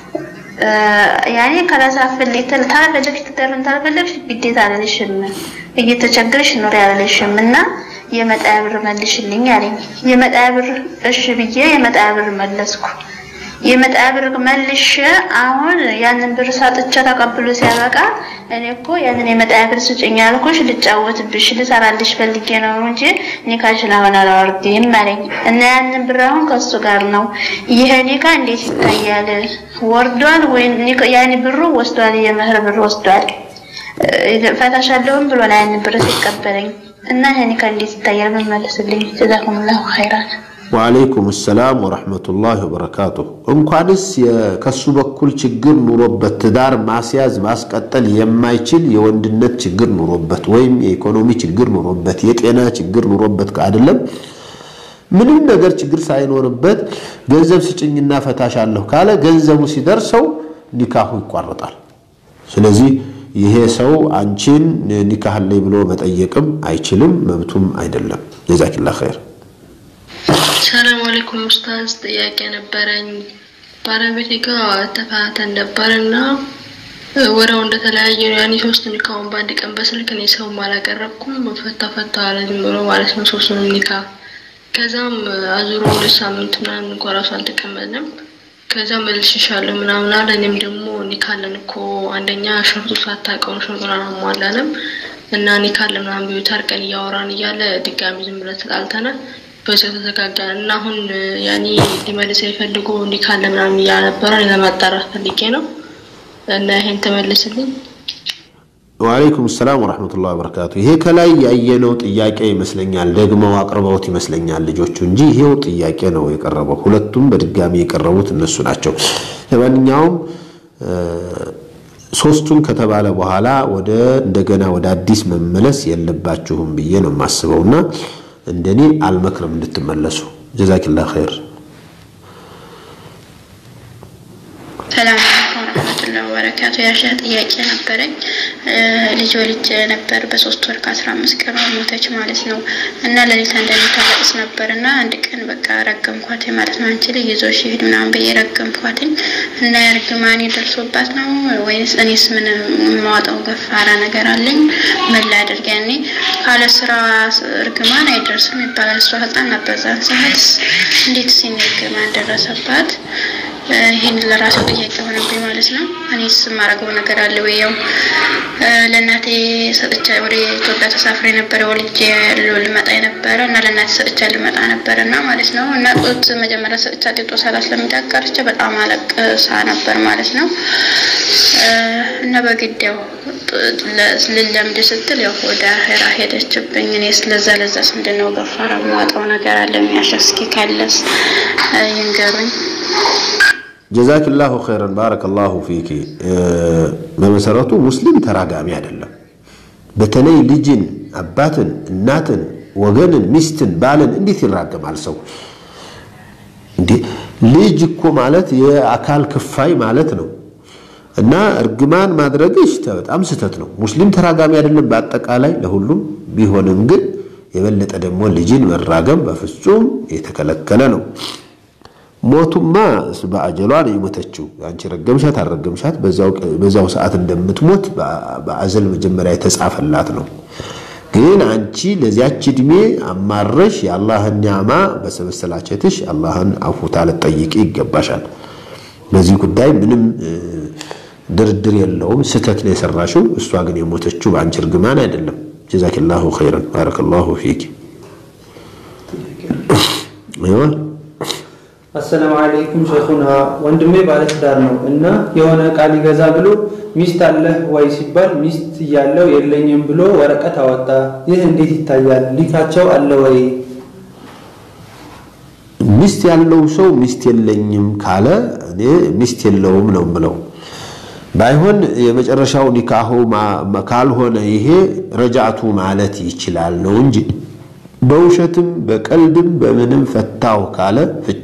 ያኔ ካላሳፍልኝ ታልፈለግሽ ትዳርን ታልፈለግሽ ግዴታ አልልሽም እየተቸገርሽ ኑሪ አልልሽም እና የመጣያ ብር መልሽልኝ አለኝ። የመጣያ ብር እሺ ብዬ የመጣያ ብር መለስኩ። የመጣያ ብር መልሽ አሁን ያንን ብር ሳጥቼ ተቀብሎ ሲያበቃ እኔ እኮ ያንን የመጣያ ብር ስጭኝ ያልኩሽ ልጫወትብሽ ልሰራልሽ ፈልጌ ነው እንጂ ኒካሽን አሁን አላወርድም አለኝ እና ያንን ብር አሁን ከሱ ጋር ነው። ይሄ ኒካ እንዴት ይታያል? ወርዷል ወይ ያኔ ብሩ ወስዷል፣ የመህር ብር ወስዷል። ፈታሻለሁም ብሎ ነው ያንን ብር ሲቀበለኝ እና ይሄ ኒካ እንዴት ይታያል? መመለስልኝ። ጀዛኩሙላሁ ኸይራን። ወዓለይኩም ሰላም ወረሕመቱላሂ ወበረካቱሁ። እንኳንስ ከሱ በኩል ችግር ኑሮበት ትዳር ማስያዝ ማስቀጠል የማይችል የወንድነት ችግር ኑሮበት ወይም የኢኮኖሚ ችግር ኑሮበት የጤና ችግር ኑሮበት አይደለም ምንም ነገር ችግር ሳይኖርበት ገንዘብ ስጭኝና ፈታሻለሁ ካለ ገንዘቡ ሲደርሰው ኒካሁ ይቋረጣል። ስለዚህ ይሄ ሰው አንቺን ኒካህ ላይ ብሎ መጠየቅም አይችልም፣ መብቱም አይደለም። ጀዛኪላ ኸይር። ሰላም አለይኩም ኡስታዝ፣ ጥያቄ ነበረኝ። ባለቤቴ ጋር ተፋተን ነበርና ወረው እንደተለያየ ነው። ያኔ ሶስት ኒካውን በአንድ ቀን በስልክ እኔ ሰውም አላቀረብኩም። ፈታ ፈታ አለ ዝም ብሎ ማለት ነው ሶስቱንም ኒካ። ከዛም አዙሮ ሁለት ሳምንት ምናምን እንኳ ራሱ አልተቀመጥንም። ከዛ መልሽሻለሁ ምናምን አለ። እኔም ደግሞ ኒካለን እኮ አንደኛ ሸርጡ ሳታውቀውን ሸርጡን አላሟላንም እና ኒካለን ምናምን ቢዩ ታርቀን እያወራን እያለ ድጋሚ ዝም ብለን ተጣልተነ በዚያው ተዘጋጋን እና አሁን ያኔ ሊመልስ የፈልጉ ኒካለ ምናምን እያለ ነበረ። እኔ ለማጣራት ፈልጌ ነው እና ይሄን ተመልስልኝ። ወአለይኩም ሰላም ወረሕመቱላሂ ወበረካቱ። ይሄ ከላይ ያየነው ጥያቄ ይመስለኛል፣ ደግመው አቅርበውት ይመስለኛል ልጆቹ እንጂ ይሄው ጥያቄ ነው የቀረበው። ሁለቱም በድጋሚ የቀረቡት እነሱ ናቸው። ለማንኛውም ሶስቱን ከተባለ በኋላ ወደ እንደገና ወደ አዲስ መመለስ የለባችሁም ብዬ ነው የማስበው እና እንደኔ አልመክርም እንድትመለሱ። ጀዛኪላ ኸይር። ሰላም አለይኩም ወረህመቱላሂ ወበረካቱ። ያሸህ ጥያቄ ነበረኝ። ልጅ ወልጄ ነበር በሶስት ወር ከአስራ አምስት ቀን ሞተች ማለት ነው እና ሌሊት አንዳንዴ ታለቅስ ነበር እና አንድ ቀን በቃ ረገምኳት ማለት ነው። አንቺ ልጅ ይዞሽ ይሄድ ምናምን ብዬ ረገምኳትኝ እና የእርግማኔ ደርሶባት ነው ወይንስ እኔስ ምን የማወጣው ገፋራ ነገር አለኝ? ምን ላድርግ? ያኔ ካለ ስራ እርግማን አይደርስም ይባላል። እሷ ህፃን ነበር ዛን ሰዓት እንዴት ሲኒ እርግማን ደረሰባት? ይህን ለራሱ ጥያቄ ሆነብኝ ማለት ነው። እኔስ የማደርገው ነገር አለ ወይ? ያው ለእናቴ ሰጥቻ ወደ ኢትዮጵያ ተሳፍሬ ነበረ ወልጄ ልመጣ የነበረ እና ለእናቴ ሰጥቻ ልመጣ ነበረ እና ማለት ነው እና ጡት መጀመሪያ ሰጥቻ ጤጦ ሰላት ለሚዳቀርቼ በጣም አለቅሳ ነበር ማለት ነው እና በግድ ያው ልለምድ ስትል ያው ወደ አሄራ ሄደችብኝ። እኔ ስለዛ ለዛስ ምንድን ነው ገፋራ የማወጣው ነገር አለ የሚያሻ እስኪ ካለስ ይንገሩኝ። ጀዛኪላሁ ኸይረን ባረከላሁ ፊኪ። በመሰረቱ ሙስሊም ተራጋሚ አይደለም። በተለይ ልጅን፣ አባትን፣ እናትን ወገንን፣ ሚስትን፣ ባልን እንዴት ይራገማል ሰው? እንዴ ልጅ እኮ ማለት የአካል ክፋይ ማለት ነው። እና እርግማን ማድረግሽ በጣም ስህተት ነው። ሙስሊም ተራጋሚ አይደለም በአጠቃላይ ለሁሉም ቢሆንም ግን የበለጠ ደግሞ ልጅን መራገም በፍጹም የተከለከለ ነው። ሞቱማ በአጀሏ ነው የሞተችው። አንቺ ረገምሻት አልረገምሻት በዛው ሰዓት እንደምትሞት በአዘል መጀመሪያ የተጻፈላት ነው። ግን አንቺ ለዚያች እድሜ አማረሽ የአላህን ኒዕማ በሰበሰላቸትሽ አላህን አፉታ ልጠይቂ ይገባሻል። በዚህ ጉዳይ ምንም ድርድር የለውም። ስህተት ነው የሰራሽው። እሷ ግን የሞተችው በአንቺ እርግማን አይደለም። ጀዛኪላሁ ኸይረን ባረከላሁ ፊክ። አሰላሙ አለይኩም ሸኹና፣ ወንድሜ ባለትዳር ነው እና የሆነ ዕቃ ሊገዛ ብሎ ሚስት አለህ ወይ ሲባል ሚስት እያለው የለኝም ብሎ ወረቀት አወጣ። ይህ እንዴት ይታያል? ሊካቸው አለ ወይ? ሚስት ያለው ሰው ሚስት የለኝም ካለ እኔ ሚስት የለውም ነው ምለው። ባይሆን የመጨረሻው ኒካሁ ካልሆነ ይሄ ረጃቱ ማለት ይችላል ነው እንጂ በውሸትም በቀልድም በምንም ፈታው ካለ ፍች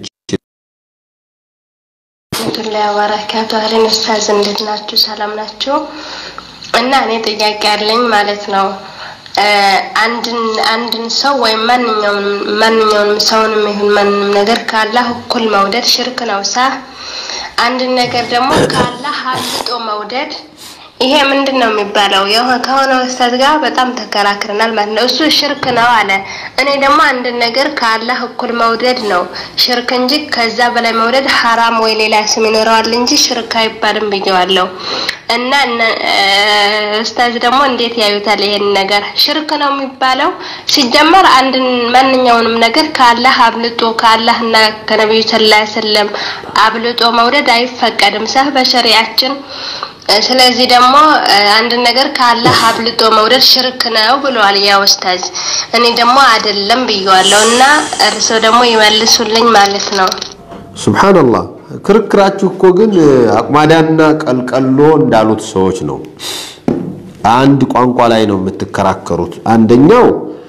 ረህመቱላሂ ወበረካቱ አህለን ኡስታዝ እንዴት ናችሁ? ሰላም ናችሁ? እና እኔ ጥያቄ ያለኝ ማለት ነው አንድን አንድን ሰው ወይም ማንኛውም ማንኛውንም ሰውንም ይሁን ማንንም ነገር ከአላህ እኩል መውደድ ሽርክ ነው ሳ አንድን ነገር ደግሞ ከአላህ አልጦ መውደድ ይሄ ምንድን ነው የሚባለው? ከሆነ ኡስታዝ ጋር በጣም ተከራክረናል ማለት ነው። እሱ ሽርክ ነው አለ። እኔ ደግሞ አንድን ነገር ከአላህ እኩል መውደድ ነው ሽርክ እንጂ ከዛ በላይ መውደድ ሐራም ወይ ሌላ ስም ይኖረዋል እንጂ ሽርክ አይባልም ብየዋለሁ። እና ኡስታዝ ደግሞ እንዴት ያዩታል ይሄን ነገር? ሽርክ ነው የሚባለው ሲጀመር አንድን ማንኛውንም ነገር ከአላህ አብልጦ ከአላህና ከነቢዩ ሰለላሁ ዐለይሂ ወሰለም አብልጦ መውደድ አይፈቀድም ሰህ በሸሪያችን ስለዚህ ደግሞ አንድ ነገር ከአላህ አብልጦ መውደድ ሽርክ ነው ብለዋል ያ ኡስታዝ። እኔ ደግሞ አይደለም ብየዋለሁ እና እርስዎ ደግሞ ይመልሱልኝ ማለት ነው። ሱብሃንአላህ። ክርክራችሁ እኮ ግን አቁማዳና ቀልቀሎ እንዳሉት ሰዎች ነው። አንድ ቋንቋ ላይ ነው የምትከራከሩት። አንደኛው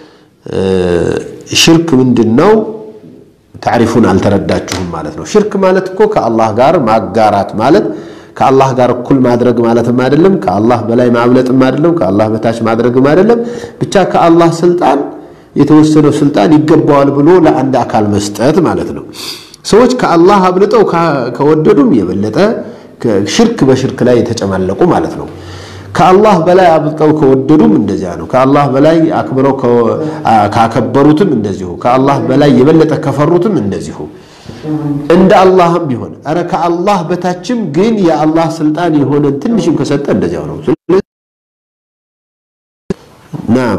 ሽርክ ምንድን ነው? ታሪፉን አልተረዳችሁም ማለት ነው። ሽርክ ማለት እኮ ከአላህ ጋር ማጋራት ማለት ከአላህ ጋር እኩል ማድረግ ማለትም አይደለም። ከአላህ በላይ ማብለጥም አይደለም። ከአላህ በታች ማድረግም አይደለም። ብቻ ከአላህ ስልጣን የተወሰነው ስልጣን ይገባዋል ብሎ ለአንድ አካል መስጠት ማለት ነው። ሰዎች ከአላህ አብልጠው ከወደዱም የበለጠ ሽርክ በሽርክ ላይ የተጨማለቁ ማለት ነው። ከአላህ በላይ አብልጠው ከወደዱም እንደዚያ ነው። ከአላህ በላይ አክብረው ካከበሩትም እንደዚሁ፣ ከአላህ በላይ የበለጠ ከፈሩትም እንደዚሁ እንደ አላህም ቢሆን አረ ከአላህ በታችም ግን የአላህ ስልጣን የሆነን ትንሽም ከሰጠ እንደዚያው ነው። ናም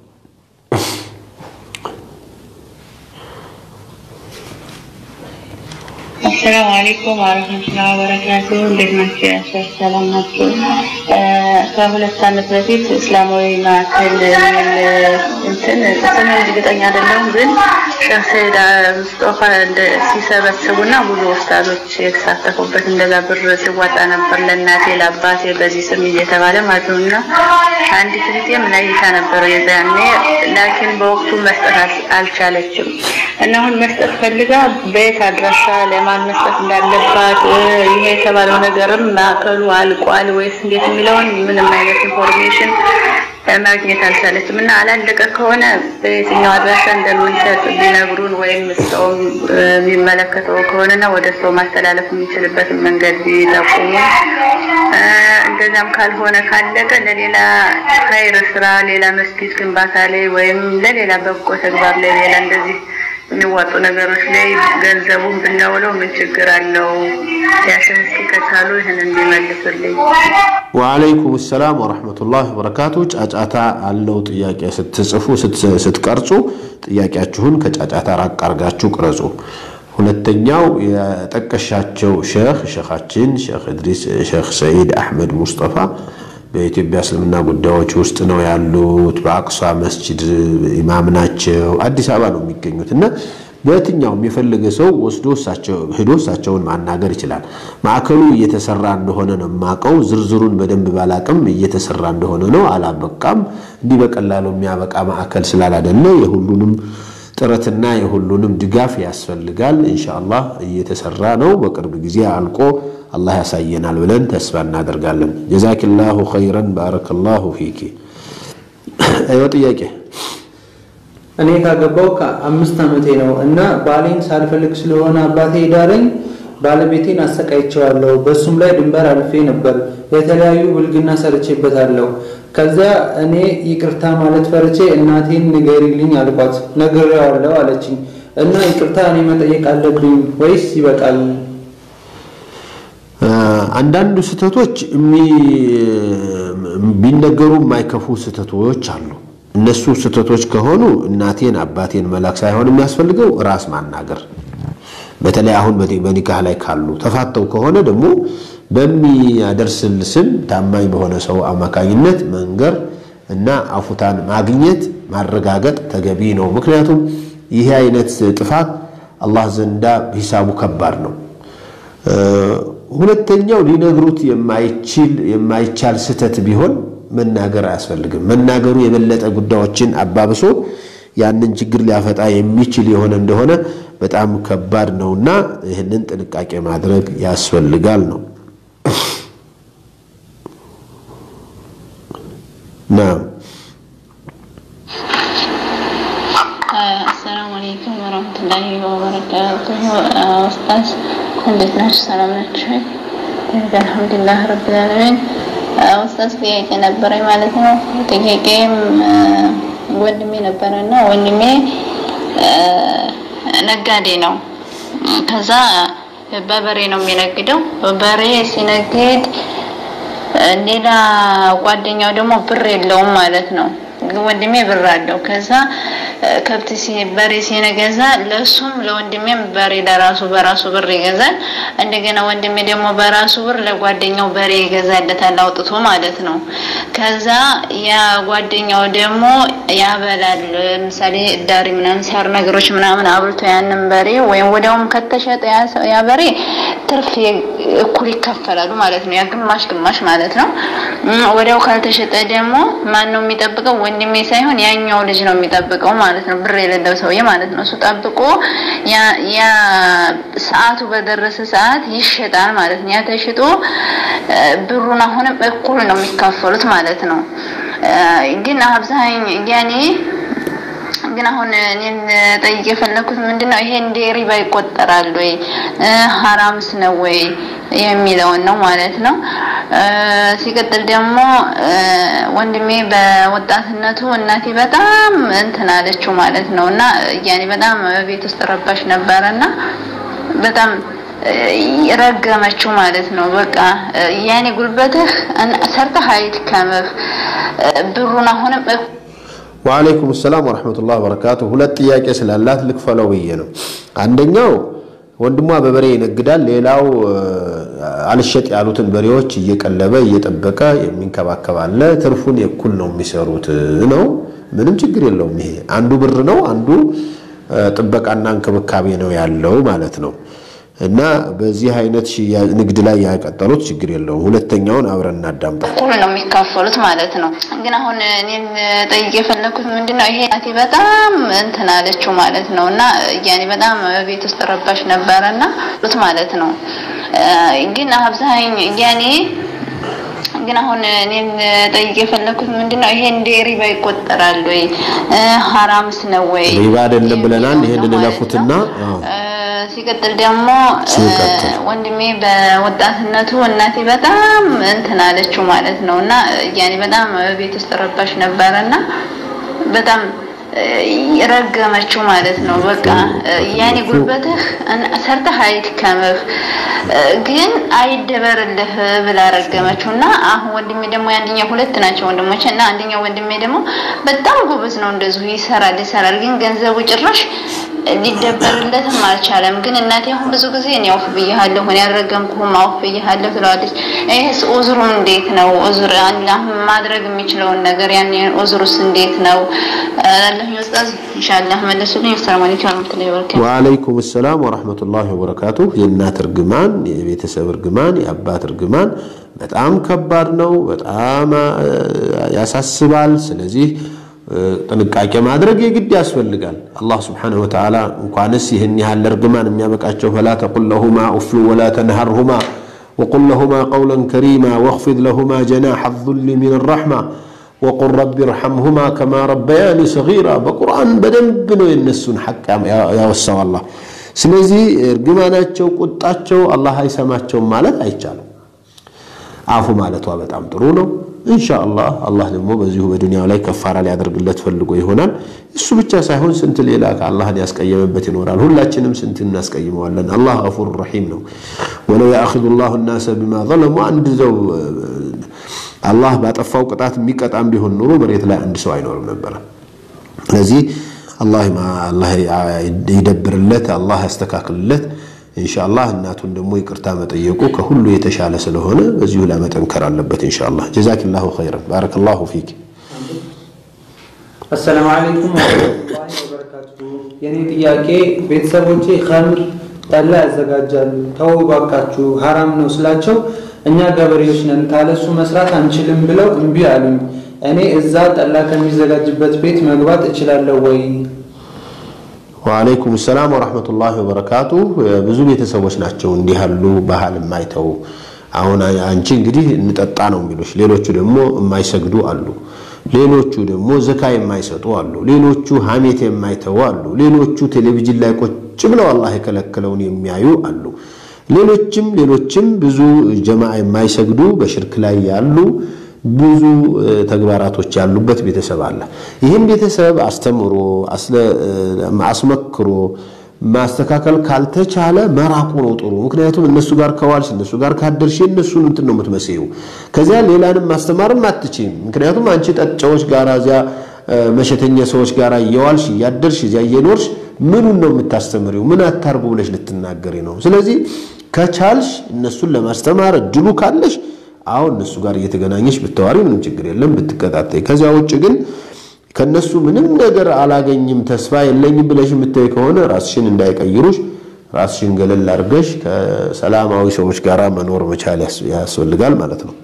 አሰላሙ አለይኩም ወረህመቱላሂ ወበረካቱ። እንዴት ናቸው? ያሰር ሰላም ናቸው? ከሁለት ዓመት በፊት እስላማዊ ማዕከል የሚል እንትን ስም እርግጠኛ አይደለሁም፣ ግን ሼህ ሰይድ ሙስጦፋ ሲሰበስቡና ብዙ ኡስታዞች የተሳተፉበት እንደዛ ብር ሲዋጣ ነበር ለእናቴ ለአባቴ በዚህ ስም እየተባለ ማለት ነው። እና አንዲት እህቴ ምን አይታ ነበር የዛኔ፣ ላኪን በወቅቱ መስጠት አልቻለችም እና አሁን መስጠት ፈልጋ በየት አድራሻ ለማን መስጠት እንዳለባት ይሄ የተባለው ነገርም ማዕከሉ አልቋል ወይስ እንዴት የሚለውን ምንም አይነት ኢንፎርሜሽን ማግኘት አልቻለችም እና አላለቀ ከሆነ በየትኛው አድራሻ እንደምንሰጥ ቢነግሩን ወይም ሰው የሚመለከተው ከሆነና ወደ ሰው ማስተላለፍ የሚችልበትን መንገድ ቢጠቁሙ፣ እንደዚያም ካልሆነ ካለቀ ለሌላ ኸይር ስራ፣ ሌላ መስጊድ ግንባታ ላይ ወይም ለሌላ በጎ ተግባር ላይ ሌላ እንደዚህ የሚዋጡ ነገሮች ላይ ገንዘቡን ብናውለው ምን ችግር አለው? ያሽን እስኪ ከቻሉ ይህን እንዲመልሱልኝ። ወአለይኩም ሰላም ወረሕመቱላህ ወበረካቱ። ጫጫታ አለው ጥያቄ ስትጽፉ ስትቀርጹ ጥያቄያችሁን ከጫጫታ ራቅ አርጋችሁ ቅረጹ። ሁለተኛው የጠቀሻቸው ሼህ ሼኻችን ሼክ እድሪስ ሼክ ሰኢድ አሕመድ ሙስጠፋ በኢትዮጵያ እስልምና ጉዳዮች ውስጥ ነው ያሉት። በአቅሷ መስጂድ ኢማም ናቸው። አዲስ አበባ ነው የሚገኙት እና በየትኛውም የፈለገ ሰው ወስዶ ሄዶ እሳቸውን ማናገር ይችላል። ማዕከሉ እየተሰራ እንደሆነ ነው የማውቀው። ዝርዝሩን በደንብ ባላቅም እየተሰራ እንደሆነ ነው። አላበቃም። እንዲህ በቀላሉ የሚያበቃ ማዕከል ስላላደለ የሁሉንም ጥረትና የሁሉንም ድጋፍ ያስፈልጋል። ኢንሻአላህ እየተሰራ ነው። በቅርብ ጊዜ አልቆ አላህ ያሳየናል ብለን ተስፋ እናደርጋለን። ጀዛኪላሁ ኸይረን ባረከላሁ ፊኪ። አይወ ጥያቄ እኔ ካገባው ከአምስት ዓመቴ ነው እና ባሌን ሳልፈልግ ስለሆነ አባቴ ዳረኝ ባለቤቴን አሰቃይቸዋለሁ። በሱም ላይ ድንበር አልፌ ነበር። የተለያዩ ብልግና ሰርቼበታለሁ። ከዚያ እኔ ይቅርታ ማለት ፈርቼ እናቴን ንገሪልኝ አልኳት። ነግሬዋለሁ አለችኝ እና ይቅርታ እኔ መጠየቅ አለብኝ ወይስ ይበቃል? አንዳንዱ ስህተቶች ቢነገሩ የማይከፉ ስህተቶች አሉ። እነሱ ስህተቶች ከሆኑ እናቴን አባቴን መላክ ሳይሆን የሚያስፈልገው ራስ ማናገር በተለይ አሁን በኒካህ ላይ ካሉ ተፋተው ከሆነ ደግሞ በሚያደርስል ስም ታማኝ በሆነ ሰው አማካኝነት መንገር እና አፉታን ማግኘት ማረጋገጥ ተገቢ ነው። ምክንያቱም ይህ አይነት ጥፋት አላህ ዘንዳ ሂሳቡ ከባድ ነው። ሁለተኛው ሊነግሩት የማይችል የማይቻል ስህተት ቢሆን መናገር አያስፈልግም። መናገሩ የበለጠ ጉዳዮችን አባብሶ ያንን ችግር ሊያፈጣ የሚችል የሆነ እንደሆነ በጣም ከባድ ነውና ይህንን ጥንቃቄ ማድረግ ያስፈልጋል ነው። ናም አሰላሙ አለይኩም ወረህመቱላሂ ወበረካቱሁ። ኡስታዝ እንዴት ናችሁ? ሰላም ናችሁ? አልሐምዱሊላህ ረብል ዓለሚን። ኡስታዝ ጥያቄ ነበረኝ ማለት ነው። ጥያቄም ወንድሜ ነበረና ወንድሜ ነጋዴ ነው። ከዛ በበሬ ነው የሚነግደው። በበሬ ሲነግድ ሌላ ጓደኛው ደግሞ ብር የለውም ማለት ነው። ወንድሜ ብር አለው። ከዛ ከብት በሬ ሲነገዛ ለሱም ለወንድሜም በሬ ለራሱ በራሱ ብር ይገዛል። እንደገና ወንድሜ ደግሞ በራሱ ብር ለጓደኛው በሬ ይገዛለታል አውጥቶ ማለት ነው። ከዛ ያ ጓደኛው ደግሞ ያበላል። ለምሳሌ ዳሪ ምናምን ሳር ነገሮች ምናምን አብልቶ ያንን በሬ ወይም ወዲያውም ከተሸጠ ያ በሬ ትርፍ እኩል ይከፈላሉ ማለት ነው። ያ ግማሽ ግማሽ ማለት ነው። ወዲያው ካልተሸጠ ደግሞ ማን ነው የሚጠብቀው? ወንድሜ ሳይሆን ያኛው ልጅ ነው የሚጠብቀው ማለት ነው። ብር የሌለው ሰውዬ ማለት ነው። እሱ ጠብቆ ያ ሰዓቱ በደረሰ ሰዓት ይሸጣል ማለት ነው። ያ ተሽጦ ብሩን አሁንም እኩል ነው የሚካፈሉት ማለት ነው። ግን አብዛኝ ያኔ ግን አሁን እኔን ጠይቅ የፈለኩት ምንድነው ይሄ እንደ ሪባ ይቆጠራል ወይ ሀራምስ ነው ወይ የሚለውን ነው ማለት ነው። ሲቀጥል ደግሞ ወንድሜ በወጣትነቱ እናቴ በጣም እንትን አለችው ማለት ነው እና ያኔ በጣም ቤት ውስጥ ረባሽ ነበረና በጣም ረገመችው ማለት ነው። በቃ ያኔ ጉልበትህ ሰርተህ አይድከምህ ብሩን አሁንም ወአለይኩም ሰላም ወረሕመቱላህ ወበረካቱ። ሁለት ጥያቄ ስላላት ልክፈለው ብዬ ነው። አንደኛው ወንድሟ በበሬ ይነግዳል። ሌላው አልሸጥ ያሉትን በሬዎች እየቀለበ እየጠበቀ የሚንከባከብ አለ። ትርፉን የኩል ነው የሚሰሩት ነው። ምንም ችግር የለውም። ይሄ አንዱ ብር ነው፣ አንዱ ጥበቃና እንክብካቤ ነው ያለው ማለት ነው። እና በዚህ አይነት ንግድ ላይ ያቀጠሉት ችግር የለውም። ሁለተኛውን አብረን እናዳምጣ። እኩል ነው የሚካፈሉት ማለት ነው። ግን አሁን እኔን ጠይቅ የፈለኩት ምንድነው ይሄ እናቴ በጣም እንትን አለችው ማለት ነው እና ያኔ በጣም ቤት ውስጥ ረባሽ ነበረና ማለት ነው። ግን አብዛኝ ያኔ ግን አሁን እኔን ጠይቅ የፈለኩት ምንድነው ይሄ እንደ ሪባ ይቆጠራል ወይ ሀራምስ ነው ወይ? ሪባ አይደለም ብለናል። ይሄንን እለፉትና ሲቀጥል ደግሞ ወንድሜ በወጣትነቱ እናቴ በጣም እንትን አለችው ማለት ነው እና ያኔ በጣም ቤት ውስጥ ረባሽ ነበረና በጣም ረገመችው ማለት ነው። በቃ ያኔ ጉልበትህ ሰርተህ አይድከምህ ግን አይደበርልህ ብላ ረገመችው እና አሁን ወንድሜ ደግሞ የአንደኛው ሁለት ናቸው ወንድሞች እና አንደኛው ወንድሜ ደግሞ በጣም ጎበዝ ነው፣ እንደዚሁ ይሰራል ይሰራል፣ ግን ገንዘቡ ጭራሽ ሊደበርለትም አልቻለም። ግን እናቴ አሁን ብዙ ጊዜ እኔ አውፍ ብያለሁ፣ እኔ ያልረገምኩህም አውፍ ብያለሁ ትለዋለች። ይህስ ኡዝሩ እንዴት ነው? ኡዝር አላህ ማድረግ የሚችለውን ነገር ያን ኡዝሩስ እንዴት ነው? አላህ ኡስታዝ ኢንሻአላህ መለሱልኝ። ሰላም አለይኩም ወራህመቱላሂ ወበረካቱ። ወአለይኩም ሰላም ወራህመቱላሂ ወበረካቱ። የእናት እርግማን፣ የቤተሰብ እርግማን፣ የአባት እርግማን በጣም ከባድ ነው። በጣም ያሳስባል። ስለዚህ ጥንቃቄ ማድረግ የግድ ያስፈልጋል። አላህ ስብሓነሁ ወተዓላ እንኳንስ ይህን ያህል እርግማን የሚያበቃቸው ፈላ ተቁል ለሁማ ኡፍን ወላ ተንሃርሁማ ወቁል ለሁማ ቀውለን ከሪማ ወኽፊድ ለሁማ ጀናሐ ዙሊ ሚን ረሕማ ወቁል ረቢ ርሐምሁማ ከማ ረበያኒ ሰጊራ በቁርአን በደንብ ነው የነሱን ሐቅ ያወሳው አላህ። ስለዚህ እርግማናቸው፣ ቁጣቸው አላህ አይሰማቸውም ማለት አይቻልም። አፉ ማለቷ በጣም ጥሩ ነው። ኢንሻአላህ አላህ ደግሞ በዚሁ በዱንያው ላይ ከፋራ ሊያደርግለት ፈልጎ ይሆናል። እሱ ብቻ ሳይሆን ስንት ሌላ ከአላህን ያስቀየመበት ይኖራል። ሁላችንም ስንት እናስቀይመዋለን። አላህ ገፉር ረሒም ነው። ወለው ያእኽዙ ላሁ ናሰ ቢማ ዘለሙ አንድ ሰው አላህ ባጠፋው ቅጣት የሚቀጣም ቢሆን ኑሮ መሬት ላይ አንድ ሰው አይኖርም ነበረ። ስለዚህ አላህ ይደብርለት፣ አላህ ያስተካክልለት። ኢንሻአላህ እናቱን ደግሞ ይቅርታ መጠየቁ ከሁሉ የተሻለ ስለሆነ በዚሁ ላይ መጠንከር አለበት። ኢንሻአላህ ጀዛኪላሁ ኸይረን ባረከላሁ ፊክ። አሰላሙ አለይኩም ወራህመቱላሂ ወበረካቱ። የኔ ጥያቄ ቤተሰቦቼ ኸምር ጠላ ያዘጋጃሉ፣ ተው ባካችሁ ሐራም ነው ስላቸው እኛ ገበሬዎች ነን ካለሱ መስራት አንችልም ብለው እምቢ አሉኝ። እኔ እዛ ጠላ ከሚዘጋጅበት ቤት መግባት እችላለሁ ወይ? ወአለይኩም ሰላም ወራህመቱላሂ ወበረካቱ። ብዙ ቤተሰቦች ናቸው እንዲህ ያሉ ባህል የማይተው። አሁን አንቺ እንግዲህ እንጠጣ ነው የሚሉሽ፣ ሌሎቹ ደግሞ የማይሰግዱ አሉ። ሌሎቹ ደግሞ ዘካ የማይሰጡ አሉ። ሌሎቹ ሐሜት የማይተው አሉ። ሌሎቹ ቴሌቪዥን ላይ ቁጭ ብለው አላህ የከለከለውን የሚያዩ አሉ። ሌሎችም ሌሎችም ብዙ ጀማዓ የማይሰግዱ በሽርክ ላይ ያሉ ብዙ ተግባራቶች ያሉበት ቤተሰብ አለ። ይህን ቤተሰብ አስተምሮ አስመክሮ ማስተካከል ካልተቻለ መራቁ ነው ጥሩ። ምክንያቱም እነሱ ጋር ከዋልሽ እነሱ ጋር ካደርሽ እነሱን እንትን ነው የምትመስይው። ከዚያ ሌላንም ማስተማርም አትችይም። ምክንያቱም አንቺ ጠጫዎች ጋር እዚያ መሸተኛ ሰዎች ጋር እየዋልሽ እያደርሽ እዚያ እየኖርሽ ምኑን ነው የምታስተምሪው? ምን አታርጉ ብለሽ ልትናገሪ ነው? ስለዚህ ከቻልሽ እነሱን ለማስተማር እድሉ ካለሽ አሁን እነሱ ጋር እየተገናኘሽ ብታዋሪ ምንም ችግር የለም፣ ብትቀጣጠይ። ከዚያ ውጭ ግን ከነሱ ምንም ነገር አላገኝም ተስፋ የለኝም ብለሽ የምታይ ከሆነ ራስሽን እንዳይቀይሩሽ ራስሽን ገለል አድርገሽ ከሰላማዊ ሰዎች ጋር መኖር መቻል ያስፈልጋል ማለት ነው።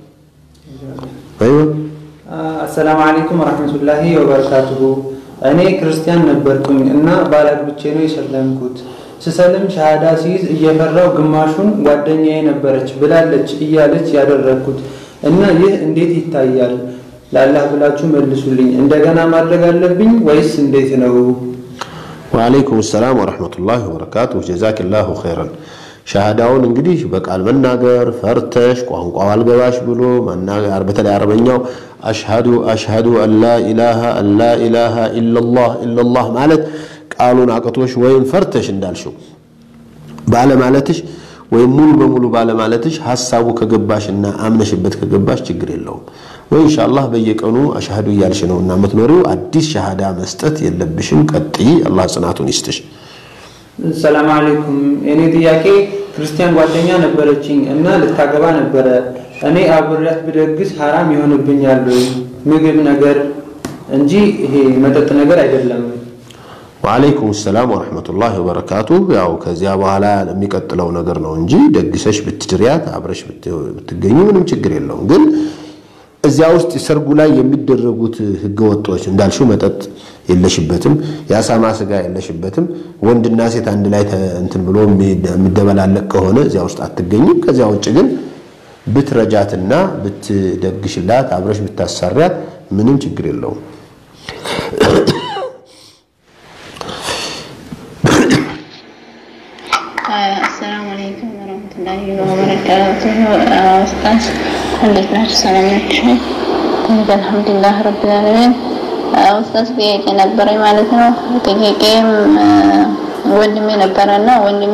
አይዋ አሰላሙ አለይኩም ወራህመቱላሂ ወበረካቱሁ። እኔ ክርስቲያን ነበርኩኝ እና ባላግብቼ ነው የሰለምኩት። ስሰልም ሻሃዳ ሲይዝ እየፈራው ግማሹን ጓደኛዬ ነበረች ብላለች እያለች ያደረግኩት እና ይህ እንዴት ይታያል? ለአላህ ብላችሁ መልሱልኝ። እንደገና ማድረግ አለብኝ ወይስ እንዴት ነው? ወአለይኩም ሰላም ወረሕመቱላሂ ወበረካቱ። ጀዛኪላሁ ኸይረን። ሻሃዳውን እንግዲህ በቃል መናገር ፈርተሽ ቋንቋው አልገባሽ ብሎ መናገር፣ በተለይ አረበኛው አሽሃዱ አሽሃዱ አላ ኢላሃ አላ ኢላሃ ኢለላህ ኢለላህ ማለት ቃሉን አቅቶሽ ወይም ፈርተሽ እንዳልሽው ባለማለትሽ ወይም ሙሉ በሙሉ ባለማለትሽ ሀሳቡ ከገባሽና አምነሽበት ከገባሽ ችግር የለውም። ወይ ኢንሻአላህ በየቀኑ አሽሃዱ እያልሽ ነው እና የምትኖሪው አዲስ ሻሃዳ መስጠት የለብሽም። ቀጥይ፣ አላህ ጽናቱን ይስጥሽ። ሰላም አለይኩም። የኔ ጥያቄ ክርስቲያን ጓደኛ ነበረችኝ እና ልታገባ ነበረ። እኔ አብሬያት ብደግስ ሐራም ይሆንብኛል ወይ? ምግብ ነገር እንጂ ይሄ መጠጥ ነገር አይደለም። ወአለይኩም ሰላም ወረሕመቱላሂ ወበረካቱ። ያው ከዚያ በኋላ የሚቀጥለው ነገር ነው እንጂ ደግሰሽ ብትድሪያት አብረሽ ብትገኙ ምንም ችግር የለውም። ግን እዚያ ውስጥ ሰርጉ ላይ የሚደረጉት ህገወጦች እንዳልሽው መጠጥ የለሽበትም፣ የአሳማ ስጋ የለሽበትም። ወንድና ሴት አንድ ላይ እንትን ብሎ የሚደበላለቅ ከሆነ እዚያ ውስጥ አትገኝም። ከዚያ ውጭ ግን ብትረጃትና ብትደግሽላት አብረሽ ብታሰሪያት ምንም ችግር የለውም። አሰላሙ አለይኩም ወረህመቱላሂ ወበረካቱሁ። ኡስታዝ እንዴት ናችሁ? ሰላም ናችሁ? አልሐምዱሊላህ ረቢል ዓለሚን። ኡስታዝ ጥያቄ ነበረኝ ማለት ነው። ጥያቄም ወንድሜ ነበረና ወንድሜ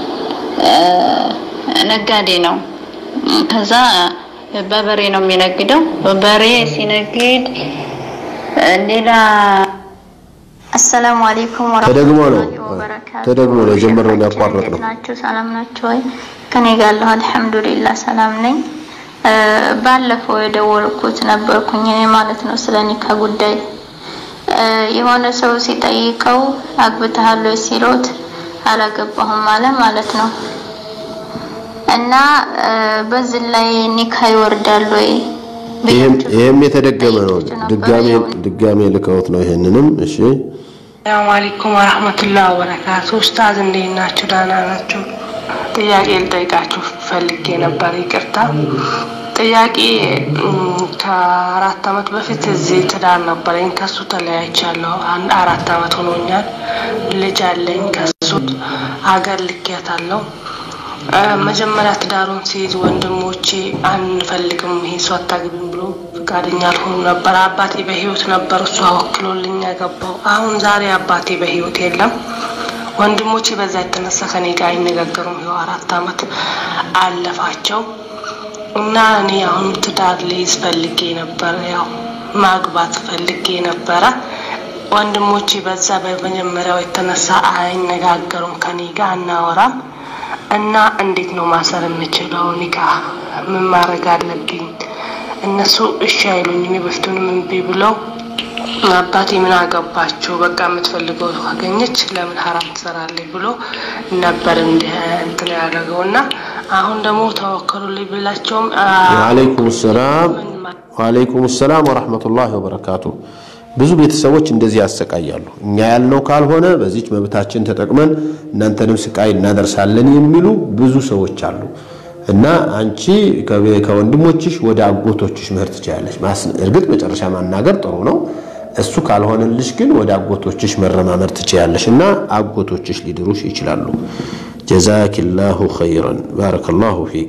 ነጋዴ ነው። ከዛ በበሬ ነው የሚነግደው። በበሬ ሲነግድ ሌላ አሰላሙ አለይኩም ተደግሞ ነው ወበረካቱ ተደግሞ ነው የጀመረውን ያቋረጥ ነው። እንዴት ናችሁ? ሰላም ናችሁ ወይ? ከኔ ጋር አለሁ አልሐምዱሊላህ ሰላም ነኝ። እ፣ ባለፈው የደወልኩት ነበርኩኝ እኔ ማለት ነው ስለ ኒካ ጉዳይ እ፣ የሆነ ሰው ሲጠይቀው አግብተሃል ወይ ሲሉት አላገባሁም አለ ማለት ነው። እና እ፣ በዚህ ላይ ኒካ ይወርዳል ወይ? ይህም ይህም የተደገመ ነው። ድጋሜ ድጋሜ ልከውት ነው ይሄንንም። እሺ ሰላም አለይኩም ወረህመቱላህ ወበረካቱ። ኡስታዝ እንዴት ናችሁ? ደህና ናችሁ? ጥያቄ ልጠይቃችሁ ፈልጌ ነበር። ይቅርታ ጥያቄ እም፣ ከአራት አመት በፊት እዚህ ትዳር ነበረኝ። ከሱ ተለያይቻለሁ። አንድ አራት አመት ሆኖኛል። ልጅ አለኝ። ከሱ አገር ልኬያታለሁ። እ፣ መጀመሪያ ትዳሩን ሲይዝ ወንድሞቼ አንፈልግም ይሄ ሰው አታግቢም ብሎ ፈቃደኛ አልሆኑ ነበር። አባቴ በህይወት ነበር፣ እሱ አወክሎልኝ ያገባው። አሁን ዛሬ አባቴ በህይወት የለም። ወንድሞቼ በዛ የተነሳ ከኔ ጋር አይነጋገሩም። ይኸው አራት አመት አለፋቸው እና እኔ አሁን ትዳር ልይዝ ፈልጌ ነበር፣ ያው ማግባት ፈልጌ ነበረ። ወንድሞቼ በዛ በመጀመሪያው የተነሳ አይነጋገሩም፣ ከኔ ጋር አናወራም። እና እንዴት ነው ማሰር የምችለው? ኒካ ምን ማድረግ አለብኝ? እነሱ እሺ አይሉኝም። የበፊቱንም እምቢ ብለው አባቴ ምን አገባቸው በቃ የምትፈልገው ካገኘች ለምን ሀራም ትሰራለች ብሎ ነበር እንዲህ እንትን ያደረገው እና አሁን ደግሞ ተወከሉልኝ ብላቸውም ወአለይኩም ሰላም ወአለይኩም ሰላም ወራህመቱላሂ ወበረካቱ። ብዙ ቤተሰቦች እንደዚህ ያሰቃያሉ። እኛ ያልነው ካልሆነ በዚች መብታችን ተጠቅመን እናንተንም ስቃይ እናደርሳለን የሚሉ ብዙ ሰዎች አሉ። እና አንቺ ከቤ- ከወንድሞችሽ ወደ አጎቶችሽ መሄድ ትችላለች። እርግጥ መጨረሻ ማናገር ጥሩ ነው። እሱ ካልሆነልሽ ግን ወደ አጎቶችሽ መረማመድ ትችያለሽ እና አጎቶችሽ ሊድሩሽ ይችላሉ። ጀዛኪላሁ ኸይረን ባረከላሁ ፊክ።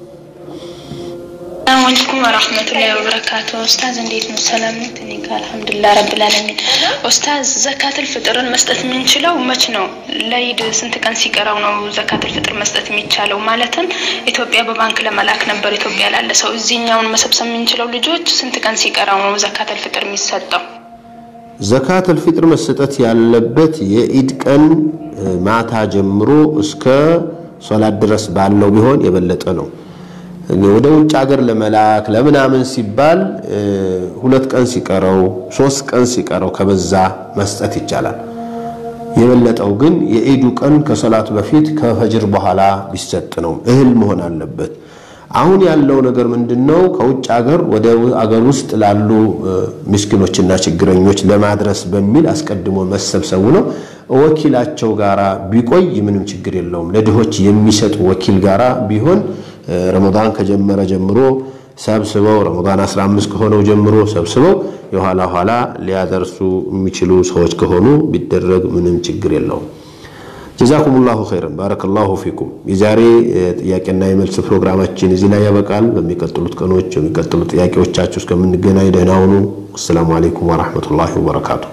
ሰላም አለይኩም ወራህመቱላሂ ወበረካቱ። ኡስታዝ እንዴት ነው? ሰላም ነህ? እኔ ጋር አልሐምዱሊላህ ረብል ዓለሚን። ኡስታዝ ዘካተል ፍጥርን መስጠት የምንችለው መች ነው? ለኢድ ስንት ቀን ሲቀረው ነው ዘካተል ፍጥር መስጠት የሚቻለው? ማለትም ኢትዮጵያ በባንክ ለመላክ ነበር ኢትዮጵያ ላለ ሰው እዚህኛውን መሰብሰብ የምንችለው ልጆች ስንት ቀን ሲቀረው ነው ዘካተል ፍጥር የሚሰጠው? ዘካተል ፊጥር መሰጠት ያለበት የኢድ ቀን እ፣ ማታ ጀምሮ እስከ ሶላት ድረስ ባለው ቢሆን የበለጠ ነው። ወደ ውጭ ሀገር ለመላክ ለምናምን ሲባል እ፣ ሁለት ቀን ሲቀረው ሶስት ቀን ሲቀረው ከበዛ መስጠት ይቻላል። የበለጠው ግን የኢዱ ቀን ከሰላቱ በፊት ከፈጅር በኋላ ቢሰጥ ነው። እህል መሆን አለበት። አሁን ያለው ነገር ምንድነው? ከውጭ ሀገር ወደ አገር ውስጥ ላሉ እ፣ ምስኪኖችና ችግረኞች ለማድረስ በሚል አስቀድሞ መሰብሰቡ ነው። ወኪላቸው ጋራ ቢቆይ ምንም ችግር የለውም። ለድሆች የሚሰጥ ወኪል ጋራ ቢሆን እ፣ ረመዳን ከጀመረ ጀምሮ ሰብስበው ረመዳን 15 ከሆነው ጀምሮ ሰብስበው የኋላ ኋላ ሊያደርሱ የሚችሉ ሰዎች ከሆኑ ቢደረግ ምንም ችግር የለውም። ጀዛኩሙላሁ ኸይረን ባረከላሁ ፊኩም። የዛሬ እ፣ ጥያቄና የመልስ ፕሮግራማችን እዚህ ላይ ያበቃል። በሚቀጥሉት ቀኖች በሚቀጥሉት ጥያቄዎቻችሁ እስከምንገናኝ ደህና ሁኑ። አሰላሙ አለይኩም ወራህመቱላሂ ወበረካቱ።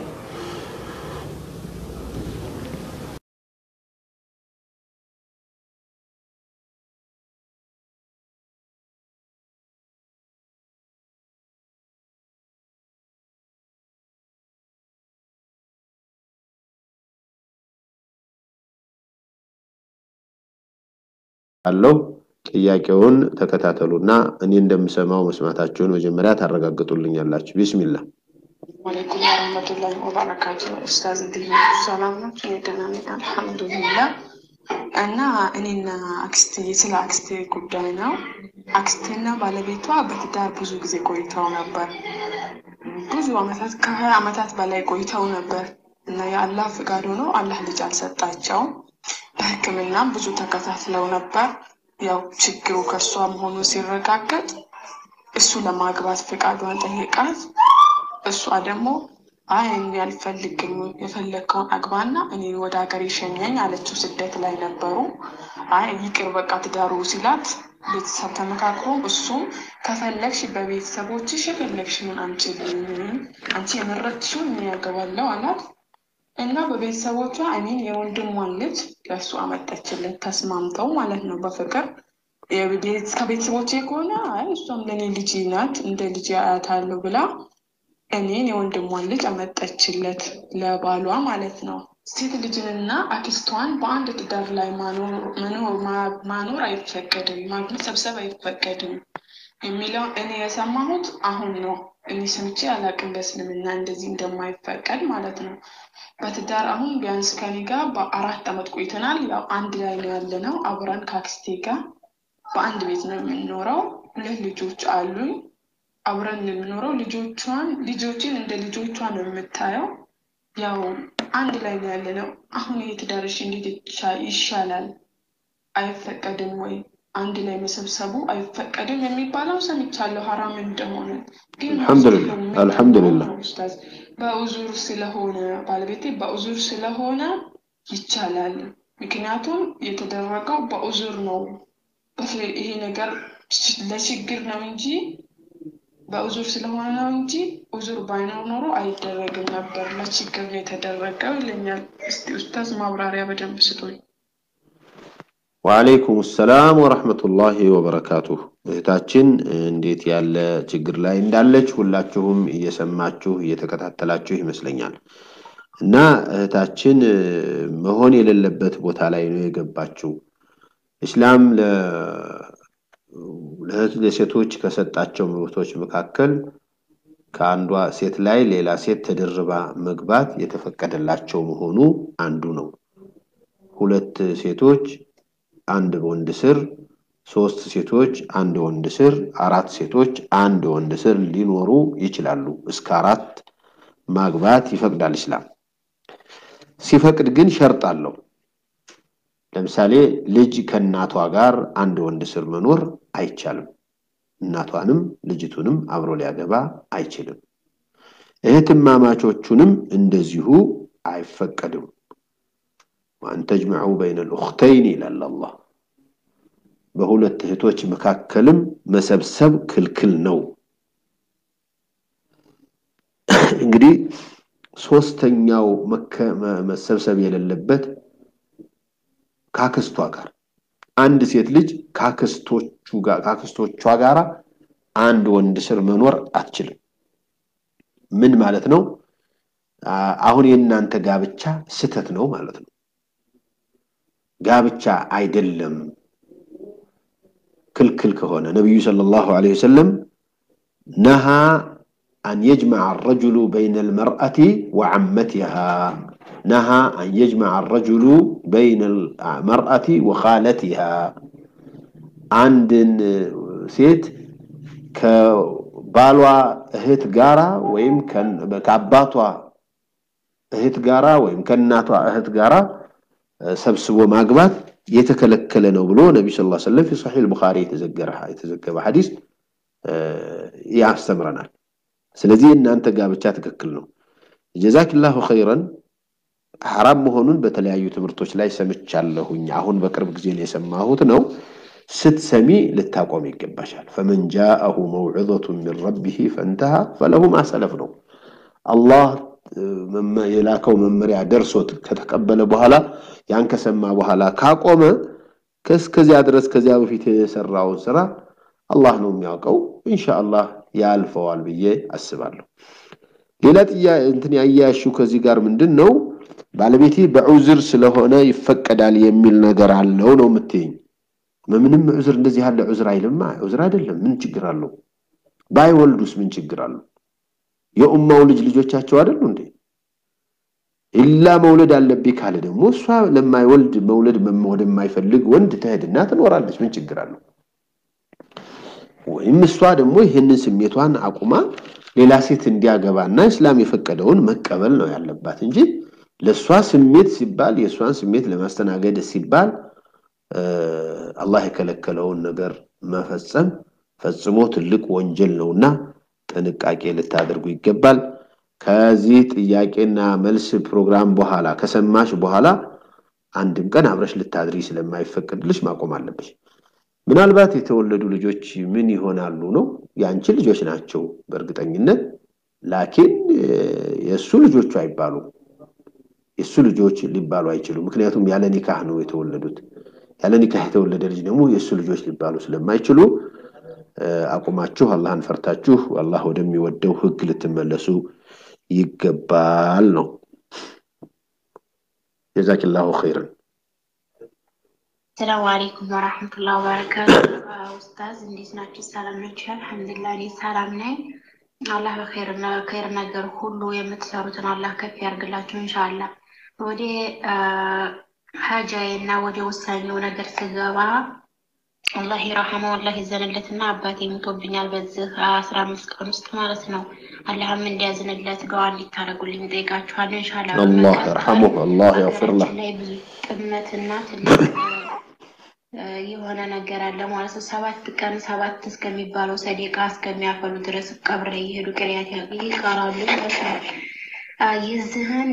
አለው ጥያቄውን ተከታተሉና እኔ እንደምሰማው መስማታችሁን መጀመሪያ ታረጋግጡልኛላችሁ። ቢስሚላ ወአለይኩም ወረህመቱላሂ ወበረካቱ። ኡስታዝ እንዴት ናችሁ? ሰላም ናችሁ? እኔ ደህና ነኝ አልሐምዱሊላህ። እና እኔና አክስቴ ስለ አክስቴ ጉዳይ ነው። አክስቴና ባለቤቷ በትዳር ብዙ ጊዜ ቆይተው ነበር። ብዙ አመታት ከሀያ አመታት በላይ ቆይተው ነበር እና የአላህ ፍቃድ ሆኖ አላህ ልጅ አልሰጣቸውም። በሕክምናም ብዙ ተከታትለው ነበር። ያው ችግሩ ከእሷ መሆኑ ሲረጋገጥ እሱ ለማግባት ፍቃዷን ጠይቃት እሷ ደግሞ አይ እኔ አልፈልግም የፈለግከውን አግባና እኔ ወደ ሀገር ይሸኘኝ አለችው። ስደት ላይ ነበሩ። አይ ይቅር በቃ ትዳሩ ሲላት ቤተሰብ ተመካክሮ እሱም ከፈለግሽ በቤተሰቦችሽ የፈለግሽውን አምጪልኝ አንቺ የመረጥሽውን እኔ ያገባለሁ አላት እና በቤተሰቦቿ እኔን የወንድሟን ልጅ ለእሱ አመጠችልን። ተስማምተው ማለት ነው በፍቅር የቤት- ከቤተሰቦቼ ከሆነ አይ እሷም ለእኔ ልጅ ናት እንደ ልጅ አያታለሁ ብላ እኔን የወንድሟን ልጅ አመጠችለት ለባሏ ማለት ነው። ሴት ልጅንና አክስቷን በአንድ ትዳር ላይ ማኖር አይፈቀድም፣ መሰብሰብ አይፈቀድም የሚለው እኔ የሰማሁት አሁን ነው። እኔ ሰምቼ አላቅም በእስልምና እንደዚህ እንደማይፈቀድ ማለት ነው። በትዳር አሁን ቢያንስ ከኔ ጋር በአራት ዓመት ቆይተናል። ያው አንድ ላይ ነው ያለ ነው። አብረን ከአክስቴ ጋር በአንድ ቤት ነው የምንኖረው። ሁለት ልጆች አሉኝ። አብረን የምኖረው ልጆቿን ልጆችን እንደ ልጆቿ ነው የምታየው። ያው አንድ ላይ ነው ያለ ነው። አሁን ይሄ ትዳርሽ እንዴት ይሻላል? አይፈቀድም ወይ? አንድ ላይ መሰብሰቡ አይፈቀድም የሚባለው ሰምቻለሁ፣ ሀራም እንደሆነ ግን አልሐምዱሊላህ አልሐምዱሊላህ ኡስታዝ በኡዙር ስለሆነ ባለቤቴ በኡዙር ስለሆነ ይቻላል። ምክንያቱም የተደረገው በኡዙር ነው። ይሄ ነገር ለችግር ነው እንጂ በኡዙር ስለሆነ ነው እንጂ ኡዙር ባይኖር ኖሮ አይደረግም ነበር። ለችግር ነው የተደረገው ይለኛል። እስቲ ኡስታዝ ማብራሪያ በደንብ ስጡኝ። ወአለይኩም ሰላም ወረሕመቱላሂ ወበረካቱሁ። እህታችን እንዴት ያለ ችግር ላይ እንዳለች ሁላችሁም እየሰማችሁ እየተከታተላችሁ ይመስለኛል። እና እህታችን መሆን የሌለበት ቦታ ላይ ነው የገባችው። ኢስላም ለሴቶች ከሰጣቸው መብቶች መካከል ከአንዷ ሴት ላይ ሌላ ሴት ተደርባ መግባት የተፈቀደላቸው መሆኑ አንዱ ነው። ሁለት ሴቶች አንድ ወንድ ስር፣ ሶስት ሴቶች አንድ ወንድ ስር፣ አራት ሴቶች አንድ ወንድ ስር ሊኖሩ ይችላሉ። እስከ አራት ማግባት ይፈቅዳል ኢስላም። ሲፈቅድ ግን ሸርጥ አለው። ለምሳሌ ልጅ ከእናቷ ጋር አንድ ወንድ ስር መኖር አይቻልም። እናቷንም ልጅቱንም አብሮ ሊያገባ አይችልም። እህትማማቾቹንም እንደዚሁ አይፈቀድም። ወአን ተጅመዑ በይነ ልኡኽተይን ይላል አላህ። በሁለት እህቶች መካከልም መሰብሰብ ክልክል ነው። እንግዲህ ሶስተኛው መሰብሰብ የሌለበት ካክስቷ ጋር አንድ ሴት ልጅ ካክስቶቹ ጋር ካክስቶቿ ጋር አንድ ወንድ ስር መኖር አትችልም። ምን ማለት ነው? አሁን የእናንተ ጋብቻ ስተት ነው ማለት ነው። ጋብቻ አይደለም ክልክል ከሆነ ነቢዩ ሰለላሁ ዐለይሂ ወሰለም ነሃ አን የጅመዐ አረጁሉ በይነ ልመርአቲ ወዐመቲሃ ነሃ አን የጅመዐ አረጁሉ በይነ ልመርአቲ ወኻለቲሃ አንድን ሴት ከባሏ እህት ጋራ ወይም ከአባቷ እህት ጋራ ወይም ከእናቷ እህት ጋራ ሰብስቦ ማግባት የተከለከለ ነው ብሎ ነቢዩ ሰለላሁ ዐለይሂ ወሰለም ፊ ሰሒህ ቡኻሪ የተዘገበ ሐዲስ ያስተምረናል። ስለዚህ እናንተ ጋብቻ ትክክል ነው። ጀዛኪላሁ ኸይረን ሐራም መሆኑን በተለያዩ ትምህርቶች ላይ ሰምቻለሁኝ። አሁን በቅርብ ጊዜ ነው የሰማሁት ነው። ስትሰሚ ልታቆም ይገባሻል። ፈመን ጃአሁ መውዕዘቱ ሚን ረቢህ ፈንተሃ ፈለሁ ማ ሰለፍ ነው። አላህ የላከው መመሪያ ደርሶት ከተቀበለ በኋላ ያን ከሰማ በኋላ ካቆመ ከዚያ ድረስ ከዚያ በፊት የሰራውን ስራ አላህ ነው የሚያውቀው። ኢንሻአላህ ያልፈዋል ብዬ አስባለሁ። ሌላ ጥያ እንትን ያያያሽው ከዚህ ጋር ምንድን ነው ባለቤቴ በዑዝር ስለሆነ ይፈቀዳል የሚል ነገር አለው ነው የምትይኝ። ምንም ዑዝር እንደዚህ ያለ ዑዝር አይልማ። ዑዝር አይደለም። ምን ችግር አለው? ባይወልዱስ ምን ችግር አለው? የኡማው ልጅ ልጆቻቸው አይደሉ እንዴ? ኢላ መውለድ አለብኝ ካለ ደግሞ እሷ ለማይወልድ መውለድ ወደማይፈልግ ወንድ ትሄድና ትኖራለች። ምን ችግር አለው? ወይም እሷ ደግሞ ይህንን ስሜቷን አቁማ ሌላ ሴት እንዲያገባና እስላም የፈቀደውን መቀበል ነው ያለባት እንጂ ለእሷ ስሜት ሲባል የእሷን ስሜት ለማስተናገድ ሲባል አላህ የከለከለውን ነገር መፈጸም ፈጽሞ ትልቅ ወንጀል ነውና ጥንቃቄ ልታደርጉ ይገባል። ከዚህ ጥያቄና መልስ ፕሮግራም በኋላ ከሰማሽ በኋላ አንድም ቀን አብረሽ ልታድሪ ስለማይፈቀድልሽ ማቆም አለብሽ። ምናልባት የተወለዱ ልጆች ምን ይሆናሉ ነው የአንቺ ልጆች ናቸው በእርግጠኝነት ላኪን የእሱ ልጆቹ አይባሉ የእሱ ልጆች ሊባሉ አይችሉም። ምክንያቱም ያለ ኒካህ ነው የተወለዱት። ያለ ኒካህ የተወለደ ልጅ ደግሞ የእሱ ልጆች ሊባሉ ስለማይችሉ አቁማችሁ አላህን ፈርታችሁ አላህ ወደሚወደው ህግ ልትመለሱ ይገባል ነው። ጀዛኪላሁ ኸይረን። ሰላሙ አለይኩም ወራህመቱላሂ ወበረካቱ። ኡስታዝ እንዴት ናችሁ? ሰላም ናችሁ? አልሐምዱሊላህ እኔ ሰላም ነኝ። አላህ በኸይር ኸይር ነገር ሁሉ የምትሰሩትን አላህ ከፍ ያርግላችሁ ኢንሻአላህ። ወደ ሀጃዬ እና ወደ ወሳኙ ነገር ስገባ አላህ ይረሐመው አላህ ይዘንለትና አባቴ ሞቶብኛል በዚህ አስራ አምስት ቀን ውስጥ ማለት ነው። አላህም እንዲያዝንለት ዱዓ እንዲታረጉልኝ ጠይቃችኋለሁ ኢንሻአላህ። አላህ ይርሐሙህ፣ አላህ ያግፍር ለህ። ሀገራችን ላይ ብዙ ጥመትና ትልቅ የሆነ ነገር አለ ማለት ነው። ሰባት ቀን ሰባት እስከሚባለው ሰዴቃ እስከሚያፈሉ ድረስ ቀብር ላይ እየሄዱ ቅሪያት ይቀራሉ ማለት ነው። የዚህን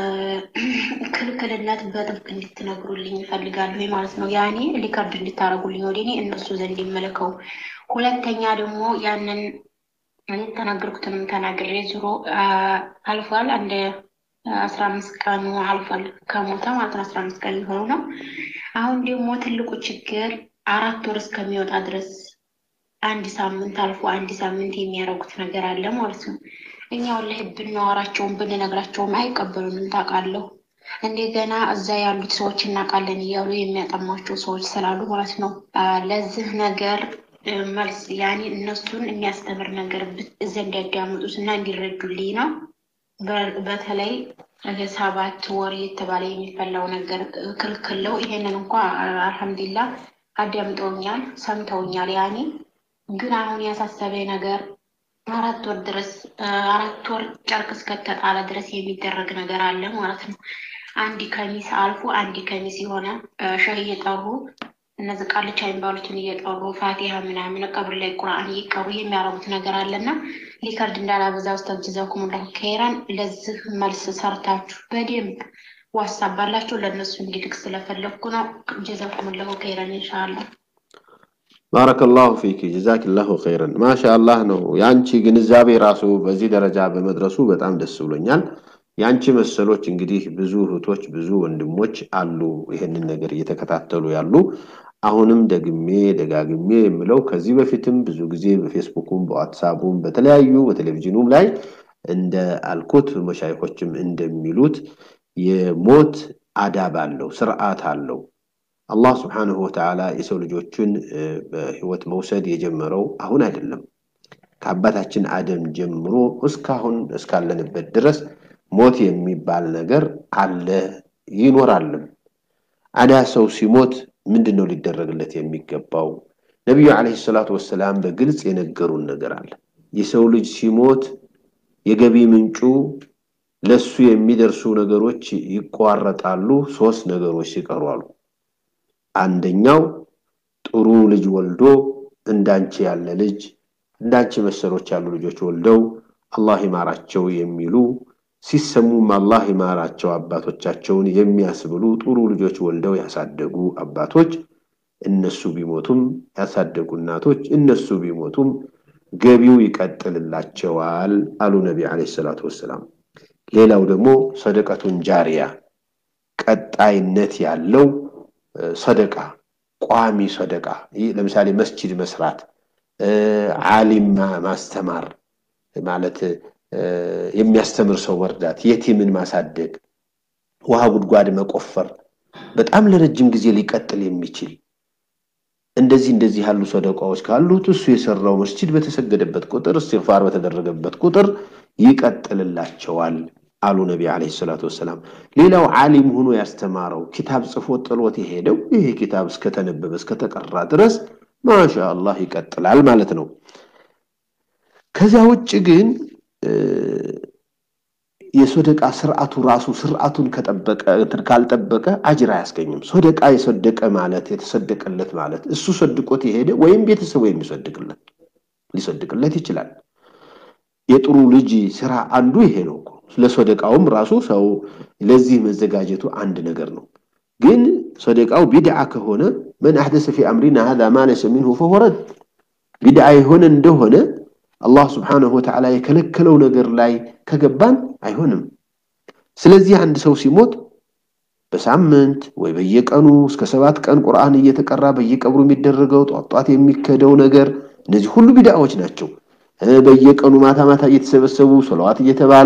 ክልክልነት በጥብቅ እንድትነግሩልኝ ይፈልጋሉ ማለት ነው። ያኔ ሊከርድ እንድታረጉልኝ ወደ እኔ እነሱ ዘንድ ይመለከው። ሁለተኛ ደግሞ ያንን እኔ ተናገርኩትንም ተናግሬ ዙሮ አልፏል። አንድ አስራ አምስት ቀኑ አልፏል ከሞተ ማለት ነው። አስራ አምስት ቀን ሊሆኑ ነው። አሁን ደግሞ ትልቁ ችግር አራት ወር እስከሚወጣ ድረስ አንድ ሳምንት አልፎ አንድ ሳምንት የሚያደርጉት ነገር አለ ማለት ነው። እኛ ወላሂ ብናወራቸውም ብንነግራቸውም አይቀበሉንም ታውቃለሁ። እንደገና እዛ ያሉት ሰዎች እናውቃለን እያሉ የሚያጠሟቸው ሰዎች ስላሉ ማለት ነው። ለዚህ ነገር መልስ ያኔ እነሱን የሚያስተምር ነገር እዛ እንዲያዳምጡት እና እንዲረዱልኝ ነው። በተለይ ሰባት ወር የተባለ የሚፈላው ነገር ክልክል ነው። ይሄንን እንኳ አልሐምዱሊላ አዳምጠውኛል፣ ሰምተውኛል። ያኔ ግን አሁን ያሳሰበኝ ነገር አራት ወር ድረስ አራት ወር ጨርቅ እስከተጣለ ድረስ የሚደረግ ነገር አለ ማለት ነው። አንድ ከሚስ አልፎ አንድ ከሚስ የሆነ ሸህ እየጠሩ እነዚህ ቃልቻ የሚባሉትን እየጠሩ ፋቲሃ ምናምን ቀብር ላይ ቁርአን እየቀሩ የሚያረጉት ነገር አለና ሊከርድ እንዳላበዛ ውስጥ ጀዛኩሙላሁ ኸይራን። ለዚህ መልስ ሰርታችሁ በደንብ ዋትሳፕ ባላችሁ ለእነሱ እንዲልክ ስለፈለግኩ ነው። ጀዛኩሙላሁ ኸይራን ኢንሻአላህ። ባረከላሁ ፊክ ጀዛኪላሁ ኸይረን። ማሻአላህ ነው። የአንቺ ግንዛቤ ራሱ በዚህ ደረጃ በመድረሱ በጣም ደስ ብሎኛል። የአንቺ መሰሎች እንግዲህ ብዙ እህቶች፣ ብዙ ወንድሞች አሉ ይህንን ነገር እየተከታተሉ ያሉ። አሁንም ደግሜ ደጋግሜ የምለው ከዚህ በፊትም ብዙ ጊዜ በፌስቡኩም በዋትሳፑም በተለያዩ በቴሌቪዥኑም ላይ እንደ አልኩት መሻይኮችም እንደሚሉት የሞት አዳብ አለው፣ ስርዓት አለው። አላህ ስብሓንሁ ወተዓላ የሰው ልጆችን በህይወት መውሰድ የጀመረው አሁን አይደለም። ከአባታችን አደም ጀምሮ እስካሁን እስካለንበት ድረስ ሞት የሚባል ነገር አለ ይኖራልም። አዳ ሰው ሲሞት ምንድን ነው ሊደረግለት የሚገባው? ነቢዩ ዓለይሂ ሰላቱ ወሰላም በግልጽ የነገሩን ነገር አለ። የሰው ልጅ ሲሞት የገቢ ምንጩ ለሱ የሚደርሱ ነገሮች ይቋረጣሉ፣ ሶስት ነገሮች ሲቀሩ አሉ። አንደኛው ጥሩ ልጅ ወልዶ እንዳንቺ ያለ ልጅ እንዳንቺ መሰሎች ያሉ ልጆች ወልደው አላህ ይማራቸው የሚሉ ሲሰሙም አላህ ይማራቸው አባቶቻቸውን የሚያስብሉ ጥሩ ልጆች ወልደው ያሳደጉ አባቶች እነሱ ቢሞቱም ያሳደጉ እናቶች እነሱ ቢሞቱም ገቢው ይቀጥልላቸዋል አሉ ነቢ ዓለይሂ ሰላቱ ወሰላም። ሌላው ደግሞ ሰደቀቱን ጃሪያ ቀጣይነት ያለው ሰደቃ ቋሚ ሰደቃ ይህ ለምሳሌ መስጂድ መስራት፣ ዓሊም ማስተማር ማለት የሚያስተምር ሰው መርዳት፣ የቲምን ማሳደግ፣ ውሃ ጉድጓድ መቆፈር በጣም ለረጅም ጊዜ ሊቀጥል የሚችል እንደዚህ እንደዚህ ያሉ ሰደቃዎች ካሉት እሱ የሰራው መስጂድ በተሰገደበት ቁጥር እስትግፋር በተደረገበት ቁጥር ይቀጥልላቸዋል አሉ ነቢ ዓለይሂ ሰላቱ ወሰላም። ሌላው ዓሊም ሆኖ ያስተማረው ኪታብ ጽፎ ጥሎት የሄደው ይሄ ኪታብ እስከተነበበ እስከተቀራ ድረስ ማሻ አላህ ይቀጥላል ማለት ነው። ከዚያ ውጭ ግን የሶደቃ ስርዓቱ ራሱ ስርዓቱን ከጠበቀ ካልጠበቀ አጅር አያስገኝም። ሶደቃ የሰደቀ ማለት የተሰደቀለት ማለት እሱ ሰድቆት የሄደ ወይም ቤተሰቡ የሚሰድቅለት ሊሰድቅለት ይችላል። የጥሩ ልጅ ስራ አንዱ ይሄ ነው እኮ። ለሶደቃውም ራሱ ሰው ለዚህ መዘጋጀቱ አንድ ነገር ነው። ግን ሶደቃው ቢድዓ ከሆነ መን አሕደሰ ፊ አምሪና ሀዛ ማ ለይሰ ሚንሁ ፈሁወ ረድ ቢድዓ የሆነ እንደሆነ አላህ ስብሓነሁ ወተዓላ የከለከለው ነገር ላይ ከገባን አይሆንም። ስለዚህ አንድ ሰው ሲሞት በሳምንት ወይ በየቀኑ እስከ ሰባት ቀን ቁርአን እየተቀራ በየቀብሩ የሚደረገው ጧት ጧት የሚከደው ነገር እነዚህ ሁሉ ቢድዓዎች ናቸው። በየቀኑ ማታ ማታ እየተሰበሰቡ ሰለዋት እየተባለ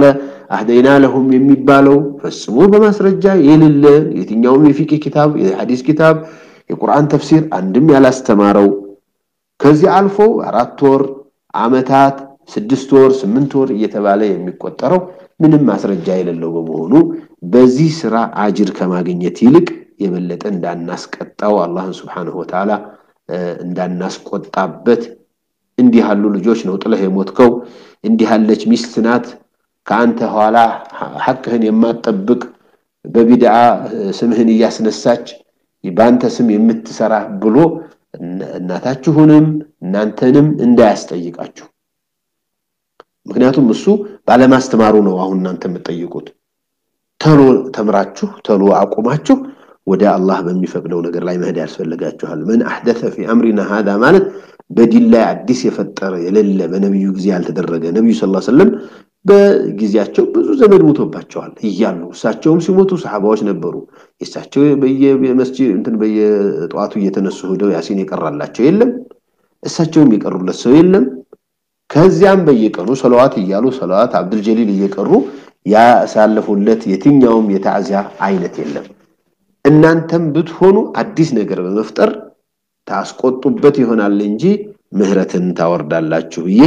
አህደይና ለሁም የሚባለው ፈጽሞ በማስረጃ የሌለ የትኛውም የፊቅህ ኪታብ፣ የሐዲስ ኪታብ፣ የቁርአን ተፍሲር አንድም ያላስተማረው ከዚህ አልፎ አራት ወር፣ አመታት፣ ስድስት ወር፣ ስምንት ወር እየተባለ የሚቆጠረው ምንም ማስረጃ የሌለው በመሆኑ በዚህ ስራ አጅር ከማግኘት ይልቅ የበለጠ እንዳናስቀጣው አላህን ስብሓንሁ ወተዓላ እንዳናስቆጣበት እንዲህ ያሉ ልጆች ነው ጥለህ የሞትከው፣ እንዲህ ያለች ሚስት ናት ከአንተ ኋላ ሐቅህን የማትጠብቅ በቢድዓ ስምህን እያስነሳች በአንተ ስም የምትሰራ ብሎ እናታችሁንም እናንተንም እንዳያስጠይቃችሁ። ምክንያቱም እሱ ባለማስተማሩ ነው አሁን እናንተ የምትጠይቁት። ተሎ ተምራችሁ ተሎ አቁማችሁ ወደ አላህ በሚፈቅደው ነገር ላይ መሄድ ያስፈልጋችኋል። ምን አሕደተ ፊ አምሪና ሃዳ ማለት በዲን ላይ አዲስ የፈጠረ የሌለ በነቢዩ ጊዜ ያልተደረገ ነቢዩ ስ ሰለም በጊዜያቸው ብዙ ዘመድ ሞቶባቸዋል እያሉ እሳቸውም ሲሞቱ ሰሓባዎች ነበሩ። የእሳቸው በየመስጂድ እንትን በየጠዋቱ እየተነሱ ሄደው ያሲን የቀራላቸው የለም። እሳቸውም የቀሩለት ሰው የለም። ከዚያም በየቀኑ ሰለዋት እያሉ ሰለዋት አብዱል ጀሊል እየቀሩ ያሳለፉለት የትኛውም የታዕዚያ አይነት የለም። እናንተም ብትሆኑ አዲስ ነገር በመፍጠር ታስቆጡበት ይሆናል እንጂ ምህረትን ታወርዳላችሁ ብዬ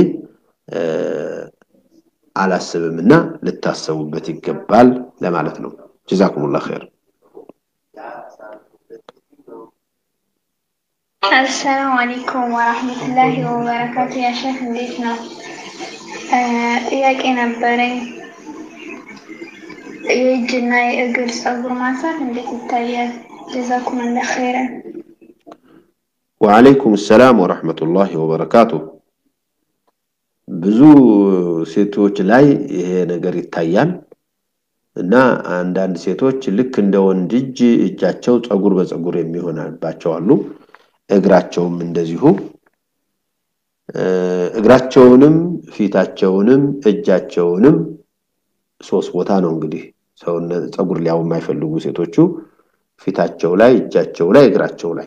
አላስብምና ልታሰቡበት ይገባል ለማለት ነው። ጀዛኩሙላህ ኸይር። አሰላሙ አለይኩም ወራህመቱላሂ ወበረካቱ። ያ ሼህ እንዴት ነው? ጥያቄ ነበረኝ። የእጅና የእግር ፀጉር ማንሳት እንዴት ይታያል? ጀዛኩሙላህ ኸይረን። ወዓለይኩም ሰላም ወረሕመቱላሂ ወበረካቱ። ብዙ ሴቶች ላይ ይሄ ነገር ይታያል እና አንዳንድ ሴቶች ልክ እንደ ወንድ እጅ እጃቸው ፀጉር በፀጉር የሚሆንባቸው አሉ። እግራቸውም እንደዚሁ እግራቸውንም ፊታቸውንም እጃቸውንም ሶስት ቦታ ነው እንግዲህ ሰውነት ፀጉር ሊያው የማይፈልጉ ሴቶቹ ፊታቸው ላይ፣ እጃቸው ላይ፣ እግራቸው ላይ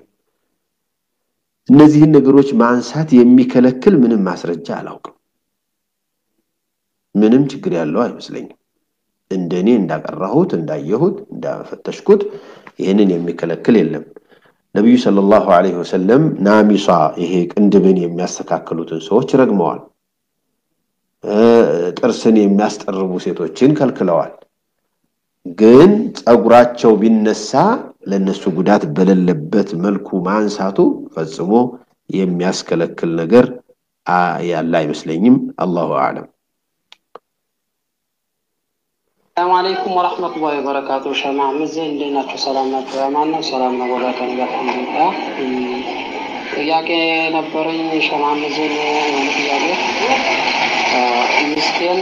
እነዚህን ነገሮች ማንሳት የሚከለክል ምንም ማስረጃ አላውቅም። ምንም ችግር ያለው አይመስለኝም። እንደኔ እንዳቀራሁት፣ እንዳየሁት፣ እንዳፈተሽኩት ይህንን የሚከለክል የለም። ነቢዩ ሰለላሁ ዐለይሂ ወሰለም ናሚሷ ይሄ ቅንድብን የሚያስተካክሉትን ሰዎች ረግመዋል። ጥርስን የሚያስጠርቡ ሴቶችን ከልክለዋል። ግን ፀጉራቸው ቢነሳ ለነሱ ጉዳት በሌለበት መልኩ ማንሳቱ ፈጽሞ የሚያስከለክል ነገር ያለ አይመስለኝም። አላሁ አዕለም። ሰላም አለይኩም ወራህመቱላሂ ወበረካቱ። ሸማ ምዜ እንዴት ናቸው? ሰላም ናቸው? ያማን ነው? ሰላም ነው? ወላከን ጋር አልሐምዱሊላህ። ጥያቄ ነበረኝ ሸማ ምዜን የሆነ ጥያቄ ሚስቴን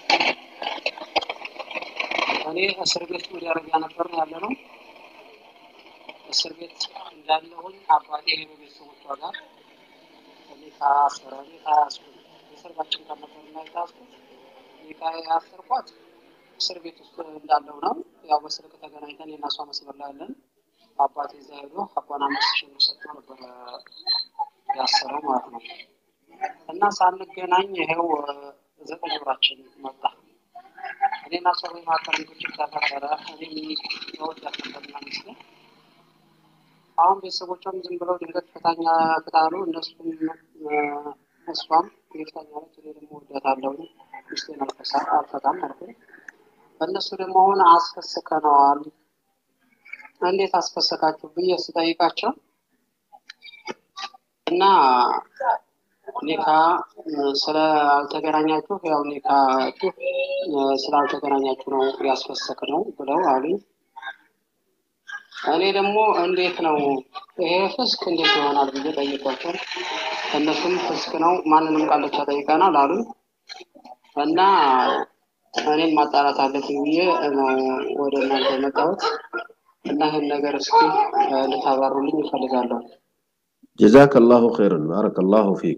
እኔ እስር ቤት ወደ አረቢያ ነበር ያለ ነው። እስር ቤት እንዳለሁኝ አባቴ ሄዶ ቤተሰቦቿ ጋር እኔ ከአስረ እኔ ከያዝኩት የሰርጋችን ቀን ነበር እና የተያዝኩት እኔ ከያሰርኳት እስር ቤት ውስጥ እንዳለው ነው። ያው በስልክ ተገናኝተን የናሷ መስመር ላይ ያለን አባቴ እዛ ሄዶ አባን አምስት ሺህ ብር ሰጥቶ ነበር ያሰረው ማለት ነው። እና ሳንገናኝ ይሄው ዘጠኝ ወራችን መጣ። እኔና ሰው መካከል ግጭት ተፈጠረ። እኔም ሰዎች ያስነበርና ሚስቴ አሁን ቤተሰቦቿም ዝም ብለው ድንገት ፍታኛ ፍታሉ። እነሱም እሷም ይፍታኛለች፣ እኔ ደግሞ ወዳታለሁ ሚስቴን አልፈታም አልኩኝ። እነሱ ደግሞ አሁን አስፈስከነዋል። እንዴት አስፈሰካችሁ ብዬ ስጠይቃቸው እና ኒካ ስላልተገናኛችሁ ያው ኒካችሁ ስላልተገናኛችሁ ነው ያስፈሰክ ነው ብለው አሉኝ። እኔ ደግሞ እንዴት ነው ይሄ ፍስክ እንዴት ይሆናል ብዬ ጠይቋቸው፣ እነሱም ፍስክ ነው ማንንም ቃልቻ ጠይቀናል አሉኝ እና እኔም ማጣራት አለብኝ ብዬ ነው ወደ እናንተ የመጣሁት እና ይህን ነገር እስኪ ልታባሩልኝ ይፈልጋለሁ። ጀዛከላሁ ኸይረን ባረከላሁ ፊክ።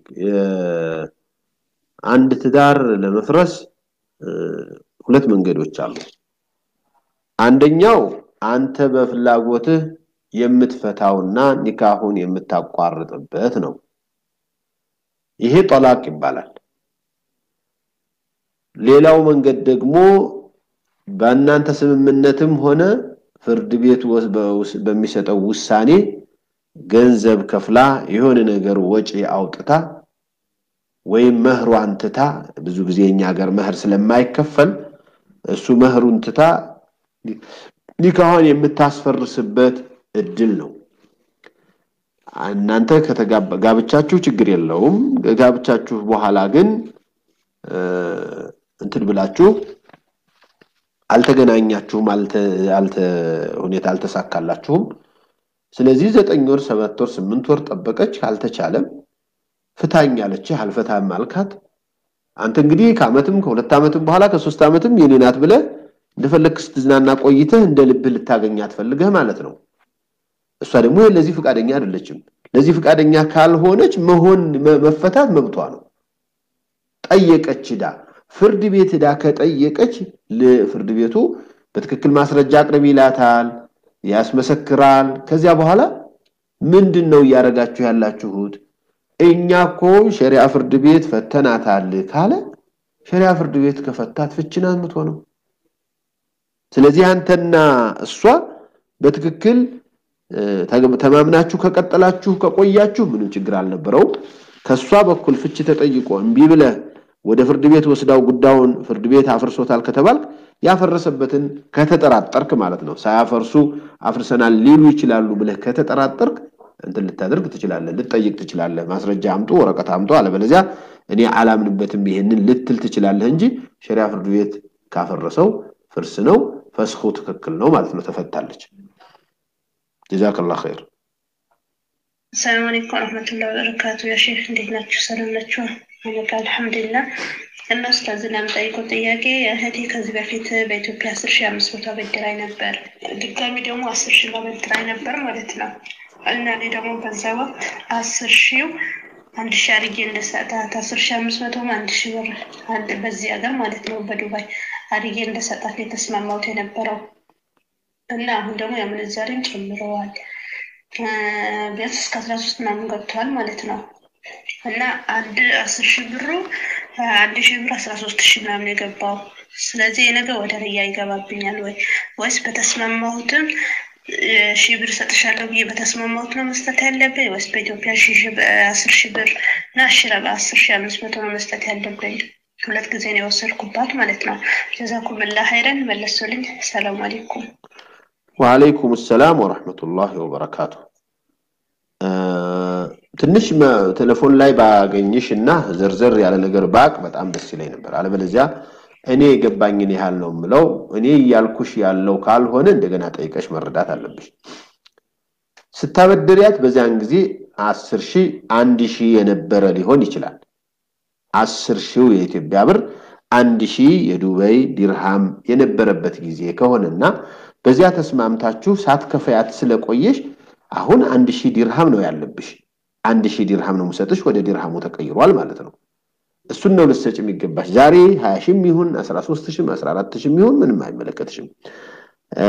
አንድ ትዳር ለመፍረስ ሁለት መንገዶች አሉ። አንደኛው አንተ በፍላጎትህ የምትፈታውና ኒካሁን የምታቋርጥበት ነው። ይሄ ጠላቅ ይባላል። ሌላው መንገድ ደግሞ በእናንተ ስምምነትም ሆነ ፍርድ ቤት ወስ- በውስ- በሚሰጠው ውሳኔ ገንዘብ ከፍላ የሆነ ነገር ወጪ አውጥታ ወይም መህሯን ትታ ብዙ ጊዜ እኛ ሀገር መህር ስለማይከፈል እሱ መህሩን ትታ ኒካኋን የምታስፈርስበት እድል ነው። እናንተ ከተጋባ- ጋብቻችሁ ችግር የለውም። ጋብቻችሁ በኋላ ግን እ፣ እንትን ብላችሁ አልተገናኛችሁም፣ አልተ አልተ ሁኔታ አልተሳካላችሁም። ስለዚህ ዘጠኝ ወር፣ ሰባት ወር፣ ስምንት ወር ጠበቀች፣ አልተቻለም። ፍታኝ አለችህ፣ አልፈታም አልካት። አንተ እንግዲህ ከአመትም ከሁለት ዓመትም በኋላ ከሶስት ዓመትም የኔ ናት ብለህ እንደፈለግህ ስትዝናና ቆይተህ እንደ ልብህ ልታገኛት ፈልገህ ማለት ነው። እሷ ደግሞ ለዚህ ፍቃደኛ አይደለችም። ለዚህ ፍቃደኛ ካልሆነች መሆን መ- መፈታት መብቷ ነው። ጠየቀች ዳ ፍርድ ቤት ዳ ከጠየቀች ል- ፍርድ ቤቱ በትክክል ማስረጃ አቅርብ ይላታል፣ ያስመሰክራል። ከዚያ በኋላ ምንድን ነው እያደረጋችሁ ያላችሁት? እኛ እኮ ሸሪዓ ፍርድ ቤት ፈተናታል ካለ ሸሪዓ ፍርድ ቤት ከፈታት ፍቺ ናት የምትሆነው። ስለዚህ አንተና እሷ በትክክል እ፣ ተገ- ተማምናችሁ ከቀጠላችሁ ከቆያችሁ ምንም ችግር አልነበረውም። ከእሷ በኩል ፍቺ ተጠይቆ እምቢ ብለህ ወደ ፍርድ ቤት ወስዳው ጉዳዩን ፍርድ ቤት አፍርሶታል ከተባልክ ያፈረሰበትን ከተጠራጠርክ ማለት ነው። ሳያፈርሱ አፍርሰናል ሊሉ ይችላሉ ብለህ ከተጠራጠርክ እንትን ልታደርግ ትችላለህ፣ ልትጠይቅ ትችላለህ። ማስረጃ አምጡ፣ ወረቀት አምጡ፣ አለበለዚያ እኔ አላምንበትም ይሄንን ልትል ትችላለህ እንጂ ሸሪዓ ፍርድ ቤት ካፈረሰው ፍርስ ነው፣ ፈስኹ ትክክል ነው ማለት ነው። ተፈታለች። ጀዛከላህ ኸይር። ሰላም አለይኩም ወረህመቱላሂ ወበረካቱ። ያ ሼክ እንዴት ናችሁ? ሰላም ናችሁ? አለቃ አልሐምዱሊላህ። እና ኡስታዝ ለምጠይቀው ጥያቄ እህቴ ከዚህ በፊት በኢትዮጵያ አስር ሺህ አምስት መቶ አበድራኝ ነበር። ድጋሚ ደግሞ አስር ሺህ አበድራኝ ነበር ማለት ነው። እና እኔ ደግሞ በዛ ወቅት አስር ሺው አንድ ሺህ አድርጌ እንደሰጣት አስር ሺህ አምስት መቶም አንድ ሺህ ብር አንድ በዚህ ሀገር ማለት ነው በዱባይ አድርጌ እንደሰጣት የተስማማሁት የነበረው እና አሁን ደግሞ የምንዛሬን ጨምረዋል። ቢያንስ እስከ አስራ ሶስት ምናምን ገብተዋል ማለት ነው። እና አንድ አስር ሺህ ብሩ አንድ ሺህ ብር አስራ ሶስት ሺህ ምናምን የገባው ስለዚህ የነገ ወደ ርያ ይገባብኛል ወይ ወይስ በተስማማሁትም እ፣ ሺህ ብር ሰጥሻለሁ ብዬ በተስማማሁት ነው መስጠት ያለብኝ ወይስ በኢትዮጵያ ሺህ ሺህ በ- አስር ሺህ ብር እና አሽረ በአስር ሺህ አምስት መቶ ነው መስጠት ያለብኝ? ሁለት ጊዜ ነው የወሰድኩባት ማለት ነው። ጀዛኩምላ ሀይረን መለሱልኝ። ሰላም አለይኩም። ወአለይኩም ሰላም ወረሕመቱላሂ ወበረካቱ። እ፣ ትንሽ መ- ቴሌፎን ላይ ባገኝሽ እና ዘርዘር ያለ ነገር ባቅ በጣም ደስ ይለኝ ነበር። አለበለዚያ እኔ የገባኝን ያህል ነው የምለው። እኔ እያልኩሽ ያለው ካልሆነ እንደገና ጠይቀሽ መረዳት አለብሽ። ስታበድሪያት በዚያን ጊዜ አስር ሺህ አንድ ሺህ የነበረ ሊሆን ይችላል። አስር ሺው የኢትዮጵያ ብር አንድ ሺህ የዱባይ ዲርሃም የነበረበት ጊዜ ከሆነና በዚያ ተስማምታችሁ ሳትከፈያት ስለቆየሽ አሁን አንድ ሺህ ዲርሃም ነው ያለብሽ። አንድ ሺህ ዲርሃም ነው የምሰጥሽ፣ ወደ ዲርሃሙ ተቀይሯል ማለት ነው። እሱን ነው ልትሰጭ የሚገባሽ። ዛሬ ሀያ ሺህም ይሁን አስራ ሶስት ሺህም አስራ አራት ሺህም ይሁን ምንም አይመለከትሽም። እ፣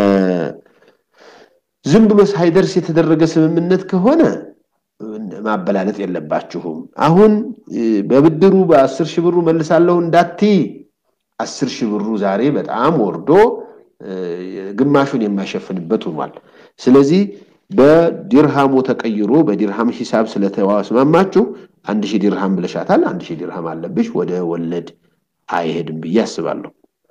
ዝም ብሎ ሳይደርስ የተደረገ ስምምነት ከሆነ ማበላለጥ የለባችሁም። አሁን እ፣ በብድሩ በአስር ሺህ ብሩ መልሳለሁ እንዳትይ፣ አስር ሺህ ብሩ ዛሬ በጣም ወርዶ እ፣ ግማሹን የማይሸፍንበት ሆኗል። ስለዚህ በዲርሃሙ ተቀይሮ በዲርሃም ሂሳብ ስለተስማማችሁ አንድ ሺህ ዲርሃም ብለሻታል። አንድ ሺህ ዲርሃም አለብሽ። ወደ ወለድ አይሄድም ብዬ አስባለሁ።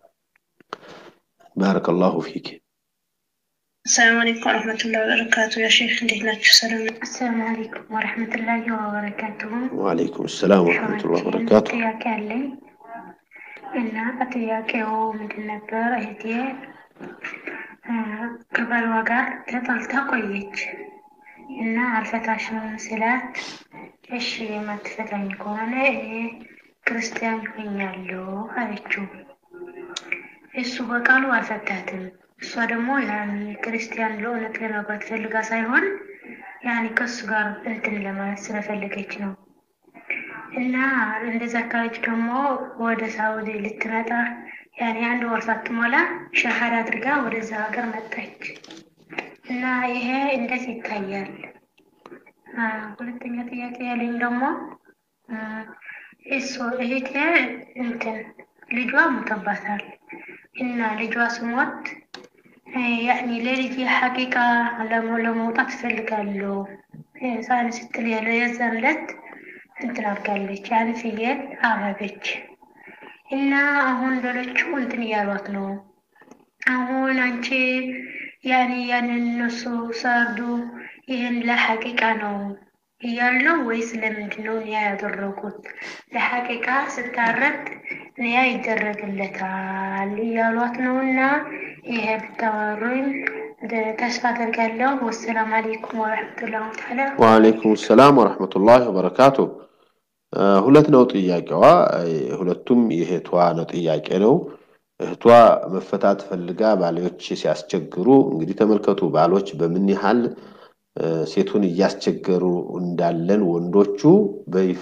ባረከላሁ ፊክ። ሰላም አለይኩም ወረህመቱላሂ ወበረካቱ። ያ ሼክ እንዴት ናችሁ? ሰላም ነው? አሰላሙ አለይኩም ወረህመቱላሂ ወበረካቱሁ። ወአለይኩም ሰላም ወረሕመቱላሂ ወበረካቱ። ጥያቄ አለኝ እና ጥያቄው ምንድን ነበር? እህቴ እ፣ ከባሏ ጋር ተጣልታ ቆየች እና አልፈታሽም ስላት እሺ የማትፈታኝ ከሆነ እኔ ክርስቲያን ሆኛለሁ አለችው። እሱ በቃሉ አልፈታትም። እሷ ደግሞ ያን ክርስቲያን ለእውነት ለመግባት ፈልጋ ሳይሆን ያን ከሱ ጋር እንትን ለማለት ስለፈለገች ነው። እና እንደዛ ካለች ደግሞ ወደ ሳውዲ ልትመጣ ያኔ አንድ ወር ሳትሞላ ሻሃዳ አድርጋ ወደዛ ሀገር መጣች። እና ይሄ እንዴት ይታያል? አ፣ ሁለተኛ ጥያቄ ያለኝ ደግሞ አ፣ እሱ እህቴ እንትን ልጇ ሞተባታል እና ልጇ ስሞት ያኔ ለልጅ ሐቂቃ ለመውጣት እፈልጋለሁ ህፃን ስትል ያለ የዛን ዕለት እንትን አድርጋለች። ያን ፍየል አረገች እና አሁን ሌሎቹ እንትን እያሏት ነው። አሁን አንቺ ያኔ ያንን እነሱ ሰርዱ ይህን ለሐቂቃ ነው እያሉ ነው ወይስ ለምንድን ነው ኒያ ያደረጉት? ለሐቂቃ ስታረድ ኒያ ይደረግለታል እያሏት ነው። እና ይሄ ብታወሩኝ ተስፋ አደርጋለሁ። ወሰላም አለይኩም ወረሕመቱላሂ ተዓላ ወአለይኩም ሰላም ወረሕመቱላሂ ወበረካቱ። ሁለት ነው ጥያቄዋ። ሁለቱም የእህቷ ነው ጥያቄ ነው። እህቷ መፈታት ፈልጋ ባሎች ሲያስቸግሩ እንግዲህ ተመልከቱ፣ ባሎች በምን ያህል ሴቱን እያስቸገሩ እንዳለን ወንዶቹ በይፋ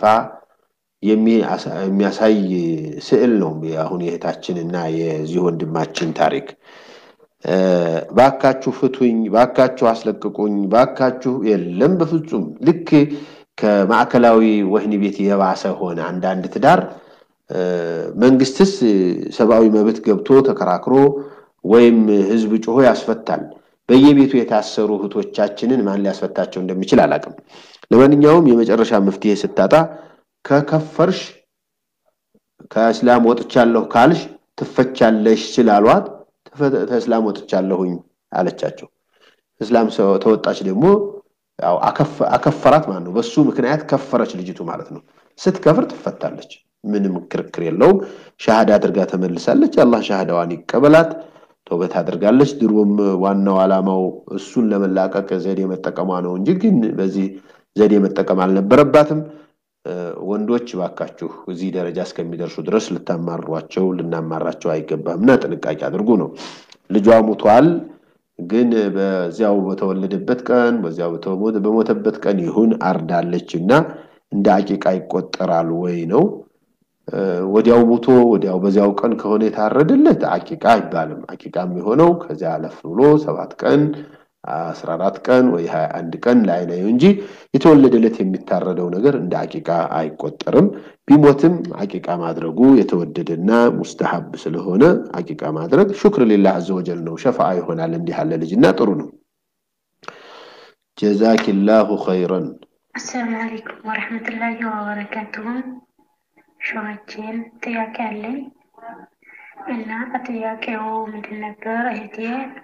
የሚያሳይ ስዕል ነው። አሁን የእህታችን እና የዚህ ወንድማችን ታሪክ ባካችሁ ፍቱኝ፣ ባካችሁ አስለቅቁኝ፣ ባካችሁ የለም፣ በፍጹም ልክ ከማዕከላዊ ወህኒ ቤት የባሰ ሆነ። አንዳንድ ትዳር መንግስትስ ሰብአዊ መብት ገብቶ ተከራክሮ ወይም ህዝብ ጮሆ ያስፈታል። በየቤቱ የታሰሩ እህቶቻችንን ማን ሊያስፈታቸው እንደሚችል አላውቅም። ለማንኛውም የመጨረሻ መፍትሄ ስታጣ ከከፈርሽ ከእስላም ወጥቻለሁ ካልሽ ትፈቻለሽ ስላሏት ከእስላም ወጥቻለሁኝ አለቻቸው። እስላም ተወጣች ደግሞ ያው አከፈራት ማለት ነው። በሱ ምክንያት ከፈረች ልጅቱ ማለት ነው። ስትከፍር ትፈታለች። ምንም ክርክር የለውም። ሻሃዳ አድርጋ ተመልሳለች። አላህ ሻሃዳዋን ይቀበላት። ተውበት አድርጋለች። ድሮም ዋናው ዓላማው እሱን ለመላቀቅ ዘዴ መጠቀሟ ነው እንጂ ግን በዚህ ዘዴ መጠቀም አልነበረባትም። ወንዶች ባካችሁ እዚህ ደረጃ እስከሚደርሱ ድረስ ልታማሯቸው ልናማራቸው አይገባም እና ጥንቃቄ አድርጉ ነው። ልጇ ሙቷል፣ ግን በዚያው በተወለደበት ቀን በዚያው በሞተበት ቀን ይሁን አርዳለች እና እንደ አቂቃ ይቆጠራል ወይ ነው። ወዲያው ሙቶ ወዲያው በዚያው ቀን ከሆነ የታረደለት አቂቃ አይባልም። አቂቃ የሚሆነው ከዚያ አለፍ ብሎ ሰባት ቀን አስራ አራት ቀን ወይ ሀያ አንድ ቀን ላይ ነው እንጂ የተወለደለት የሚታረደው ነገር እንደ አቂቃ አይቆጠርም። ቢሞትም አቂቃ ማድረጉ የተወደደና ሙስተሐብ ስለሆነ አቂቃ ማድረግ ሹክር ሊላህ አዘወጀል ነው። ሸፋዓ ይሆናል እንዲህ ያለ ልጅና ጥሩ ነው። ጀዛኪላሁ ኸይረን። አሰላሙ አለይኩም ወረሕመቱላሂ ወበረካቱሁ። ሸዋችን ጥያቄ አለኝ እና ጥያቄው ምንድን ነበር? እህቴ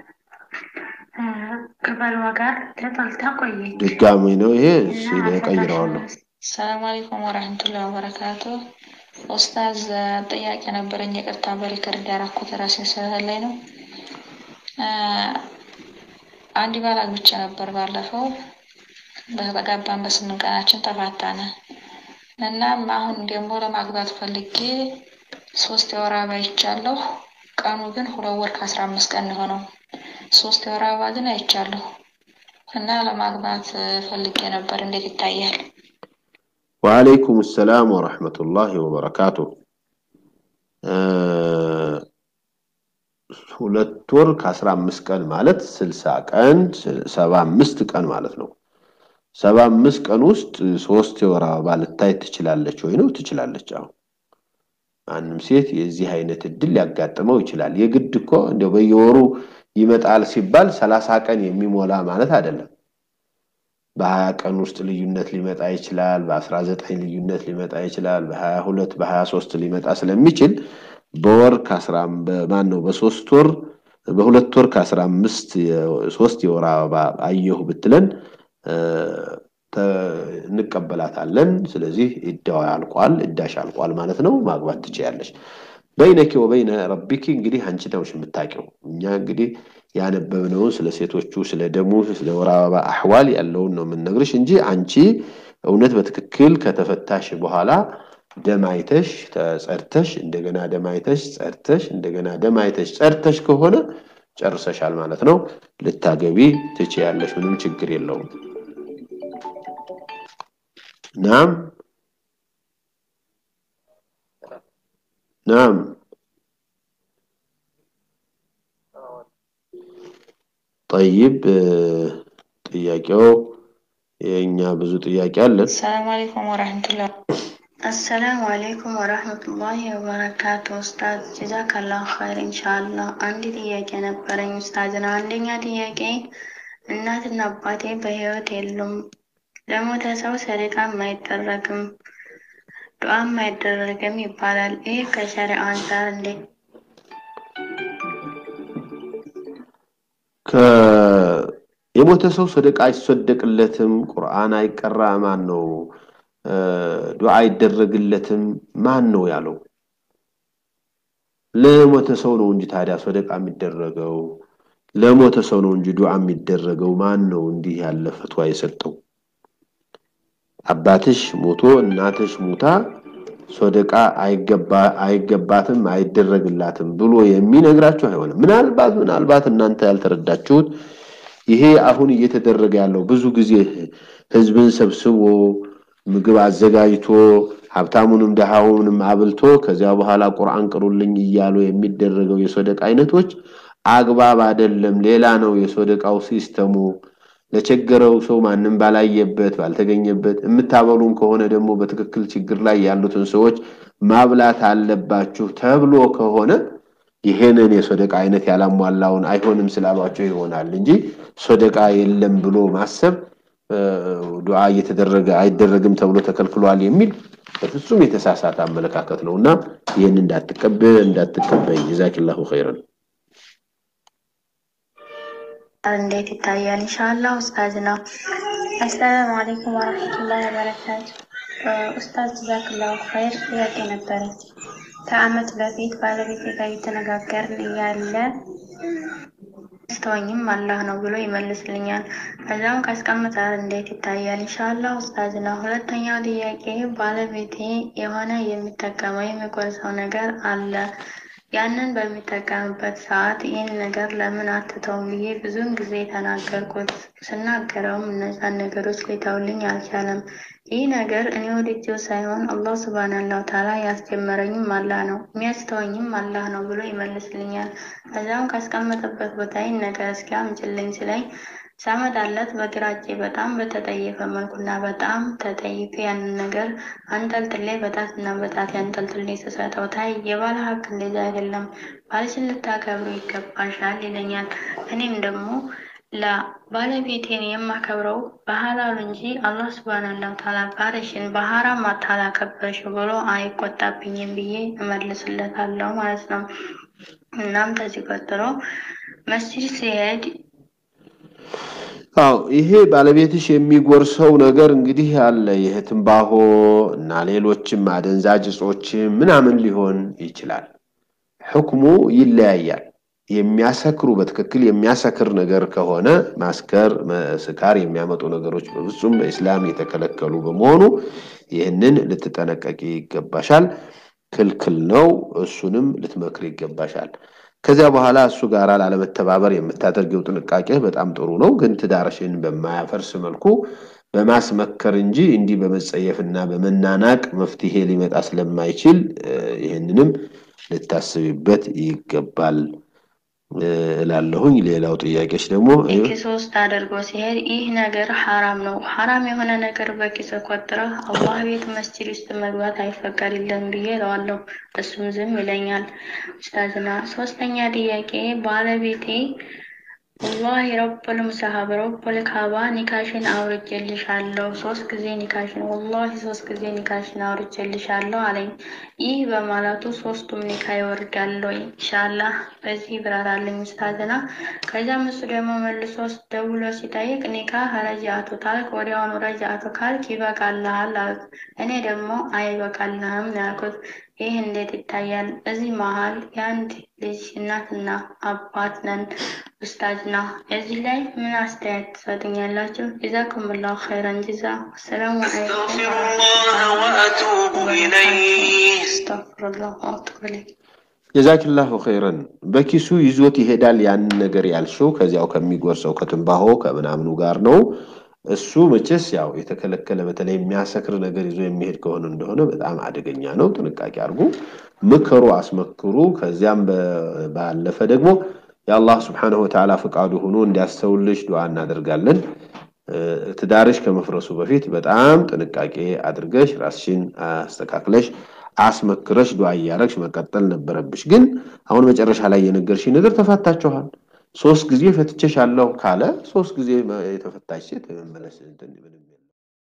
ከባሏ ጋር ተጣልታ ቆየች። ድጋሚ ነው ይሄ ቀይረዋለሁ። ሰላም አለይኩም ወረሕመቱላሂ ወበረካቱ። ኡስታዝ ጥያቄ ነበረኝ። ይቅርታ በሪከርድ ያደረኩት ራሴን ስለላይ ነው። አንድ ባል አግብቼ ነበር ባለፈው። በተጋባን በስምንት ቀናችን ተፋታነ። እናም አሁን ደግሞ ለማግባት ፈልጌ ሶስት የወር አበባ አይቻለሁ። ቀኑ ግን ሁለት ወር ከአስራ አምስት ቀን የሆነው ሶስት የወር አበባ ግን አይቻለሁ እና ለማግባት ፈልጌ ነበር። እንዴት ይታያል? ወአለይኩም ሰላም ወረሕመቱላሂ ወበረካቱ። ሁለት ወር ከአስራ አምስት ቀን ማለት ስልሳ ቀን ሰባ አምስት ቀን ማለት ነው። ሰባ አምስት ቀን ውስጥ ሶስት የወር አበባ ልታይ ትችላለች ወይ ነው? ትችላለች። አሁን ማንም ሴት የዚህ አይነት እድል ሊያጋጥመው ይችላል። የግድ እኮ እንደው በየወሩ ይመጣል ሲባል ሰላሳ ቀን የሚሞላ ማለት አይደለም። በሀያ ቀን ውስጥ ልዩነት ሊመጣ ይችላል። በአስራ ዘጠኝ ልዩነት ሊመጣ ይችላል። በሀያ ሁለት በሀያ ሶስት ሊመጣ ስለሚችል በወር ከአስራ ማን ነው በሶስት ወር በሁለት ወር ከአስራ አምስት ሶስት የወር አበባ አየሁ ብትለን እንቀበላታለን። ስለዚህ እዳዋ ያልቋል፣ እዳሽ አልቋል ማለት ነው። ማግባት ትችያለሽ። በይነኪ ወበይነ ረቢኪ እንግዲህ አንቺ ነውሽ የምታውቂው። እኛ እንግዲህ ያነበብነውን ስለ ሴቶቹ ስለ ደሙ ስለ ወር አበባ አሕዋል ያለውን ነው የምንነግርሽ እንጂ አንቺ እውነት በትክክል ከተፈታሽ በኋላ ደም አይተሽ ተጸድተሽ እንደገና ደም አይተሽ ጸድተሽ እንደገና ደም አይተሽ ጸድተሽ ከሆነ ጨርሰሻል ማለት ነው። ልታገቢ ትችያለሽ። ምንም ችግር የለውም። ናም ናም ጠይብ ጥያቄው የእኛ ብዙ ጥያቄ አለን። ሰላም አለይኩም ወራህመቱላህ አሰላሙ አሌይኩም ወረህመቱላሂ ወበረካቱ። ኡስታዝ ጀዛከላሁ ኸይር። ኢንሻአላህ አንድ ጥያቄ ነበረኝ ኡስታዝና፣ አንደኛ ጥያቄ እናትና አባቴ በህይወት የሉም። ለሞተ ሰው ሰደቃም አይደረግም፣ ዱዓም አይደረግም ይባላል። ይህ ከሸሪዓ አንጻር እንዴት? የሞተ ሰው ሰደቃ አይሰደቅለትም፣ ቁርአን አይቀራ ማን ነው ዱዓ አይደረግለትም ማን ነው ያለው? ለሞተ ሰው ነው እንጂ ታዲያ ሰደቃ የሚደረገው ለሞተ ሰው ነው እንጂ ዱዓ የሚደረገው ማን ነው እንዲህ ያለ ፈትዋ የሰጠው? አባትሽ ሞቶ እናትሽ ሙታ ሶደቃ አይገባትም አይደረግላትም ብሎ የሚነግራችሁ አይሆንም። ምናልባት ምናልባት እናንተ ያልተረዳችሁት ይሄ አሁን እየተደረገ ያለው ብዙ ጊዜ ህዝብን ሰብስቦ ምግብ አዘጋጅቶ ሀብታሙንም ደሃውንም አብልቶ ከዚያ በኋላ ቁርአን ቅሩልኝ እያሉ የሚደረገው የሶደቃ አይነቶች አግባብ አይደለም። ሌላ ነው የሶደቃው ሲስተሙ። ለቸገረው ሰው ማንም ባላየበት ባልተገኘበት የምታበሉም ከሆነ ደግሞ በትክክል ችግር ላይ ያሉትን ሰዎች ማብላት አለባችሁ ተብሎ ከሆነ ይሄንን የሶደቃ አይነት ያላሟላውን አይሆንም ስላሏቸው ይሆናል እንጂ ሶደቃ የለም ብሎ ማሰብ ዱዓ እየተደረገ አይደረግም ተብሎ ተከልክሏል የሚል በፍጹም የተሳሳተ አመለካከት ነው እና ይህን እንዳትቀበል እንዳትቀበይ ጀዛኪላሁ ኸይረን እንዴት ይታያል? ኢንሻአላህ ኡስታዝ ነው። አሰላሙ አለይኩም ወራህመቱላሂ ወበረካቱ። ኡስታዝ ጀዛክላሁ ኸይር። ጥያቄ ነበረች። ከአመት በፊት ባለቤቴ ጋር እየተነጋገርን እያለ ስተወኝም አላህ ነው ብሎ ይመልስልኛል። ከዛም ካስቀምጣል እንዴት ይታያል? ኢንሻአላህ ኡስታዝ ነው። ሁለተኛው ጥያቄ ባለቤቴ የሆነ የሚጠቀመው የሚቆርሰው ነገር አለ ያንን በሚጠቀምበት ሰዓት ይህን ነገር ለምን አትተውም ብዬ ብዙውን ጊዜ ተናገርኩት። ስናገረውም እነዛን ነገሮች ሊተውልኝ አልቻለም። ይህ ነገር እኔ ወደጀው ሳይሆን አላህ ሱብሃነሁ ወተዓላ ያስጀመረኝም አላህ ነው የሚያስተወኝም አላህ ነው ብሎ ይመልስልኛል። ከዛም ካስቀመጠበት ቦታ ይህን ነገር እስኪ አምጪልኝ ሲለኝ ሳመጣለት በግራ እጄ በጣም በተጠየፈ መልኩና በጣም ተጠይፌ ያንን ነገር አንጠልጥሌ በጣትና በጣት ያንጠልጥሌ ስሰጠው ታይ የባለ ሀቅ እንደዛ አይደለም፣ ባልሽን ልታከብሩ ይገባሻል ይለኛል። እኔም ደግሞ ለባለቤቴን የማከብረው በሐላሉ እንጂ አላህ ሱብሃነሁ ወተዓላ ባልሽን በሐራም አታላከበርሽ ብሎ አይቆጣብኝም ብዬ እመልስለታለሁ ማለት ነው። እናም ከዚህ ቀጥሎ መስጂድ ሲሄድ አዎ ይሄ ባለቤትሽ የሚጎርሰው ነገር እንግዲህ አለ ይህ ትንባሆ እና ሌሎችም አደንዛዥ እጾችም ምናምን ሊሆን ይችላል። ሕክሙ ይለያያል። የሚያሰክሩ በትክክል የሚያሰክር ነገር ከሆነ ማስከር፣ ስካር የሚያመጡ ነገሮች በፍጹም በኢስላም የተከለከሉ በመሆኑ ይህንን ልትጠነቀቂ ይገባሻል። ክልክል ነው። እሱንም ልትመክር ይገባሻል። ከዚያ በኋላ እሱ ጋር ላለመተባበር የምታደርገው ጥንቃቄ በጣም ጥሩ ነው። ግን ትዳርሽን በማያፈርስ መልኩ በማስመከር እንጂ እንዲህ በመጸየፍና በመናናቅ መፍትሄ ሊመጣ ስለማይችል ይህንንም ልታስቢበት ይገባል እላለሁኝ። ሌላው ጥያቄሽ ደግሞ ኪስ ውስጥ አድርጎ ሲሄድ ይህ ነገር ሐራም ነው። ሐራም የሆነ ነገር በኪስ ቆጥረህ አላህ ቤት መስጂድ ውስጥ መግባት አይፈቀድልም ብዬ እለዋለሁ። እሱም ዝም ይለኛል። ኡስታዝና ሶስተኛ ጥያቄ ባለቤቴ ወላሂ ረቡል ሙሰሀብ ረቡል ካባ ኒካሽን አውርጄልሻለሁ ሶስት ጊዜ ኒካሽን ወላሂ ሶስት ጊዜ ኒካሽን አውርጄልሻለሁ አለኝ። ይህ በማለቱ ሶስቱም ኒካ ይወርዳል ወይ? ኢንሻአላህ በዚህ ይብራራልኝ ኡስታዝና። ከዚያም እሱ ደግሞ መልሶ ደውሎ ሲጠይቅ ኒካ ረጃአቱ ካልክ ወዲያውኑ ረጃአቱ ካልክ ይበቃልሃል አሉት። እኔ ደግሞ አይበቃልህም ነው ያልኩት። ይህ እንዴት ይታያል? እዚህ መሀል የአንድ ልጅ እናትና አባት ነን። ኡስታዝና እዚህ ላይ ምን አስተያየት ትሰጡኛላችሁ? ጀዛኩሙላሁ ኸይረን ጀዛ። አሰላሙ አለይኩም አስተግፊሩላህ ወአቱቡ ኢለይህ። ጀዛኪላሁ ኸይረን። በኪሱ ይዞት ይሄዳል ያንን ነገር ያልሽው ከዚያው ከሚጎርሰው ከትንባሆ ከምናምኑ ጋር ነው። እሱ መቼስ ያው የተከለከለ በተለይ የሚያሰክር ነገር ይዞ የሚሄድ ከሆነ እንደሆነ በጣም አደገኛ ነው። ጥንቃቄ አድርጉ፣ ምከሩ፣ አስመክሩ። ከዚያም ባለፈ ደግሞ የአላህ ስብሓነሁ ወተዓላ ፈቃዱ ሆኖ እንዲያስተውልሽ ዱዓ እናደርጋለን። ትዳርሽ ከመፍረሱ በፊት በጣም ጥንቃቄ አድርገሽ ራስሽን አስተካክለሽ አስመክረሽ ዱዓ እያረግሽ መቀጠል ነበረብሽ። ግን አሁን መጨረሻ ላይ የነገርሽኝ ነገር ተፋታችኋል። ሶስት ጊዜ ፈትቼሻለሁ ካለ ሶስት ጊዜ የተፈታች ሴት መመለስ እንትን ምንም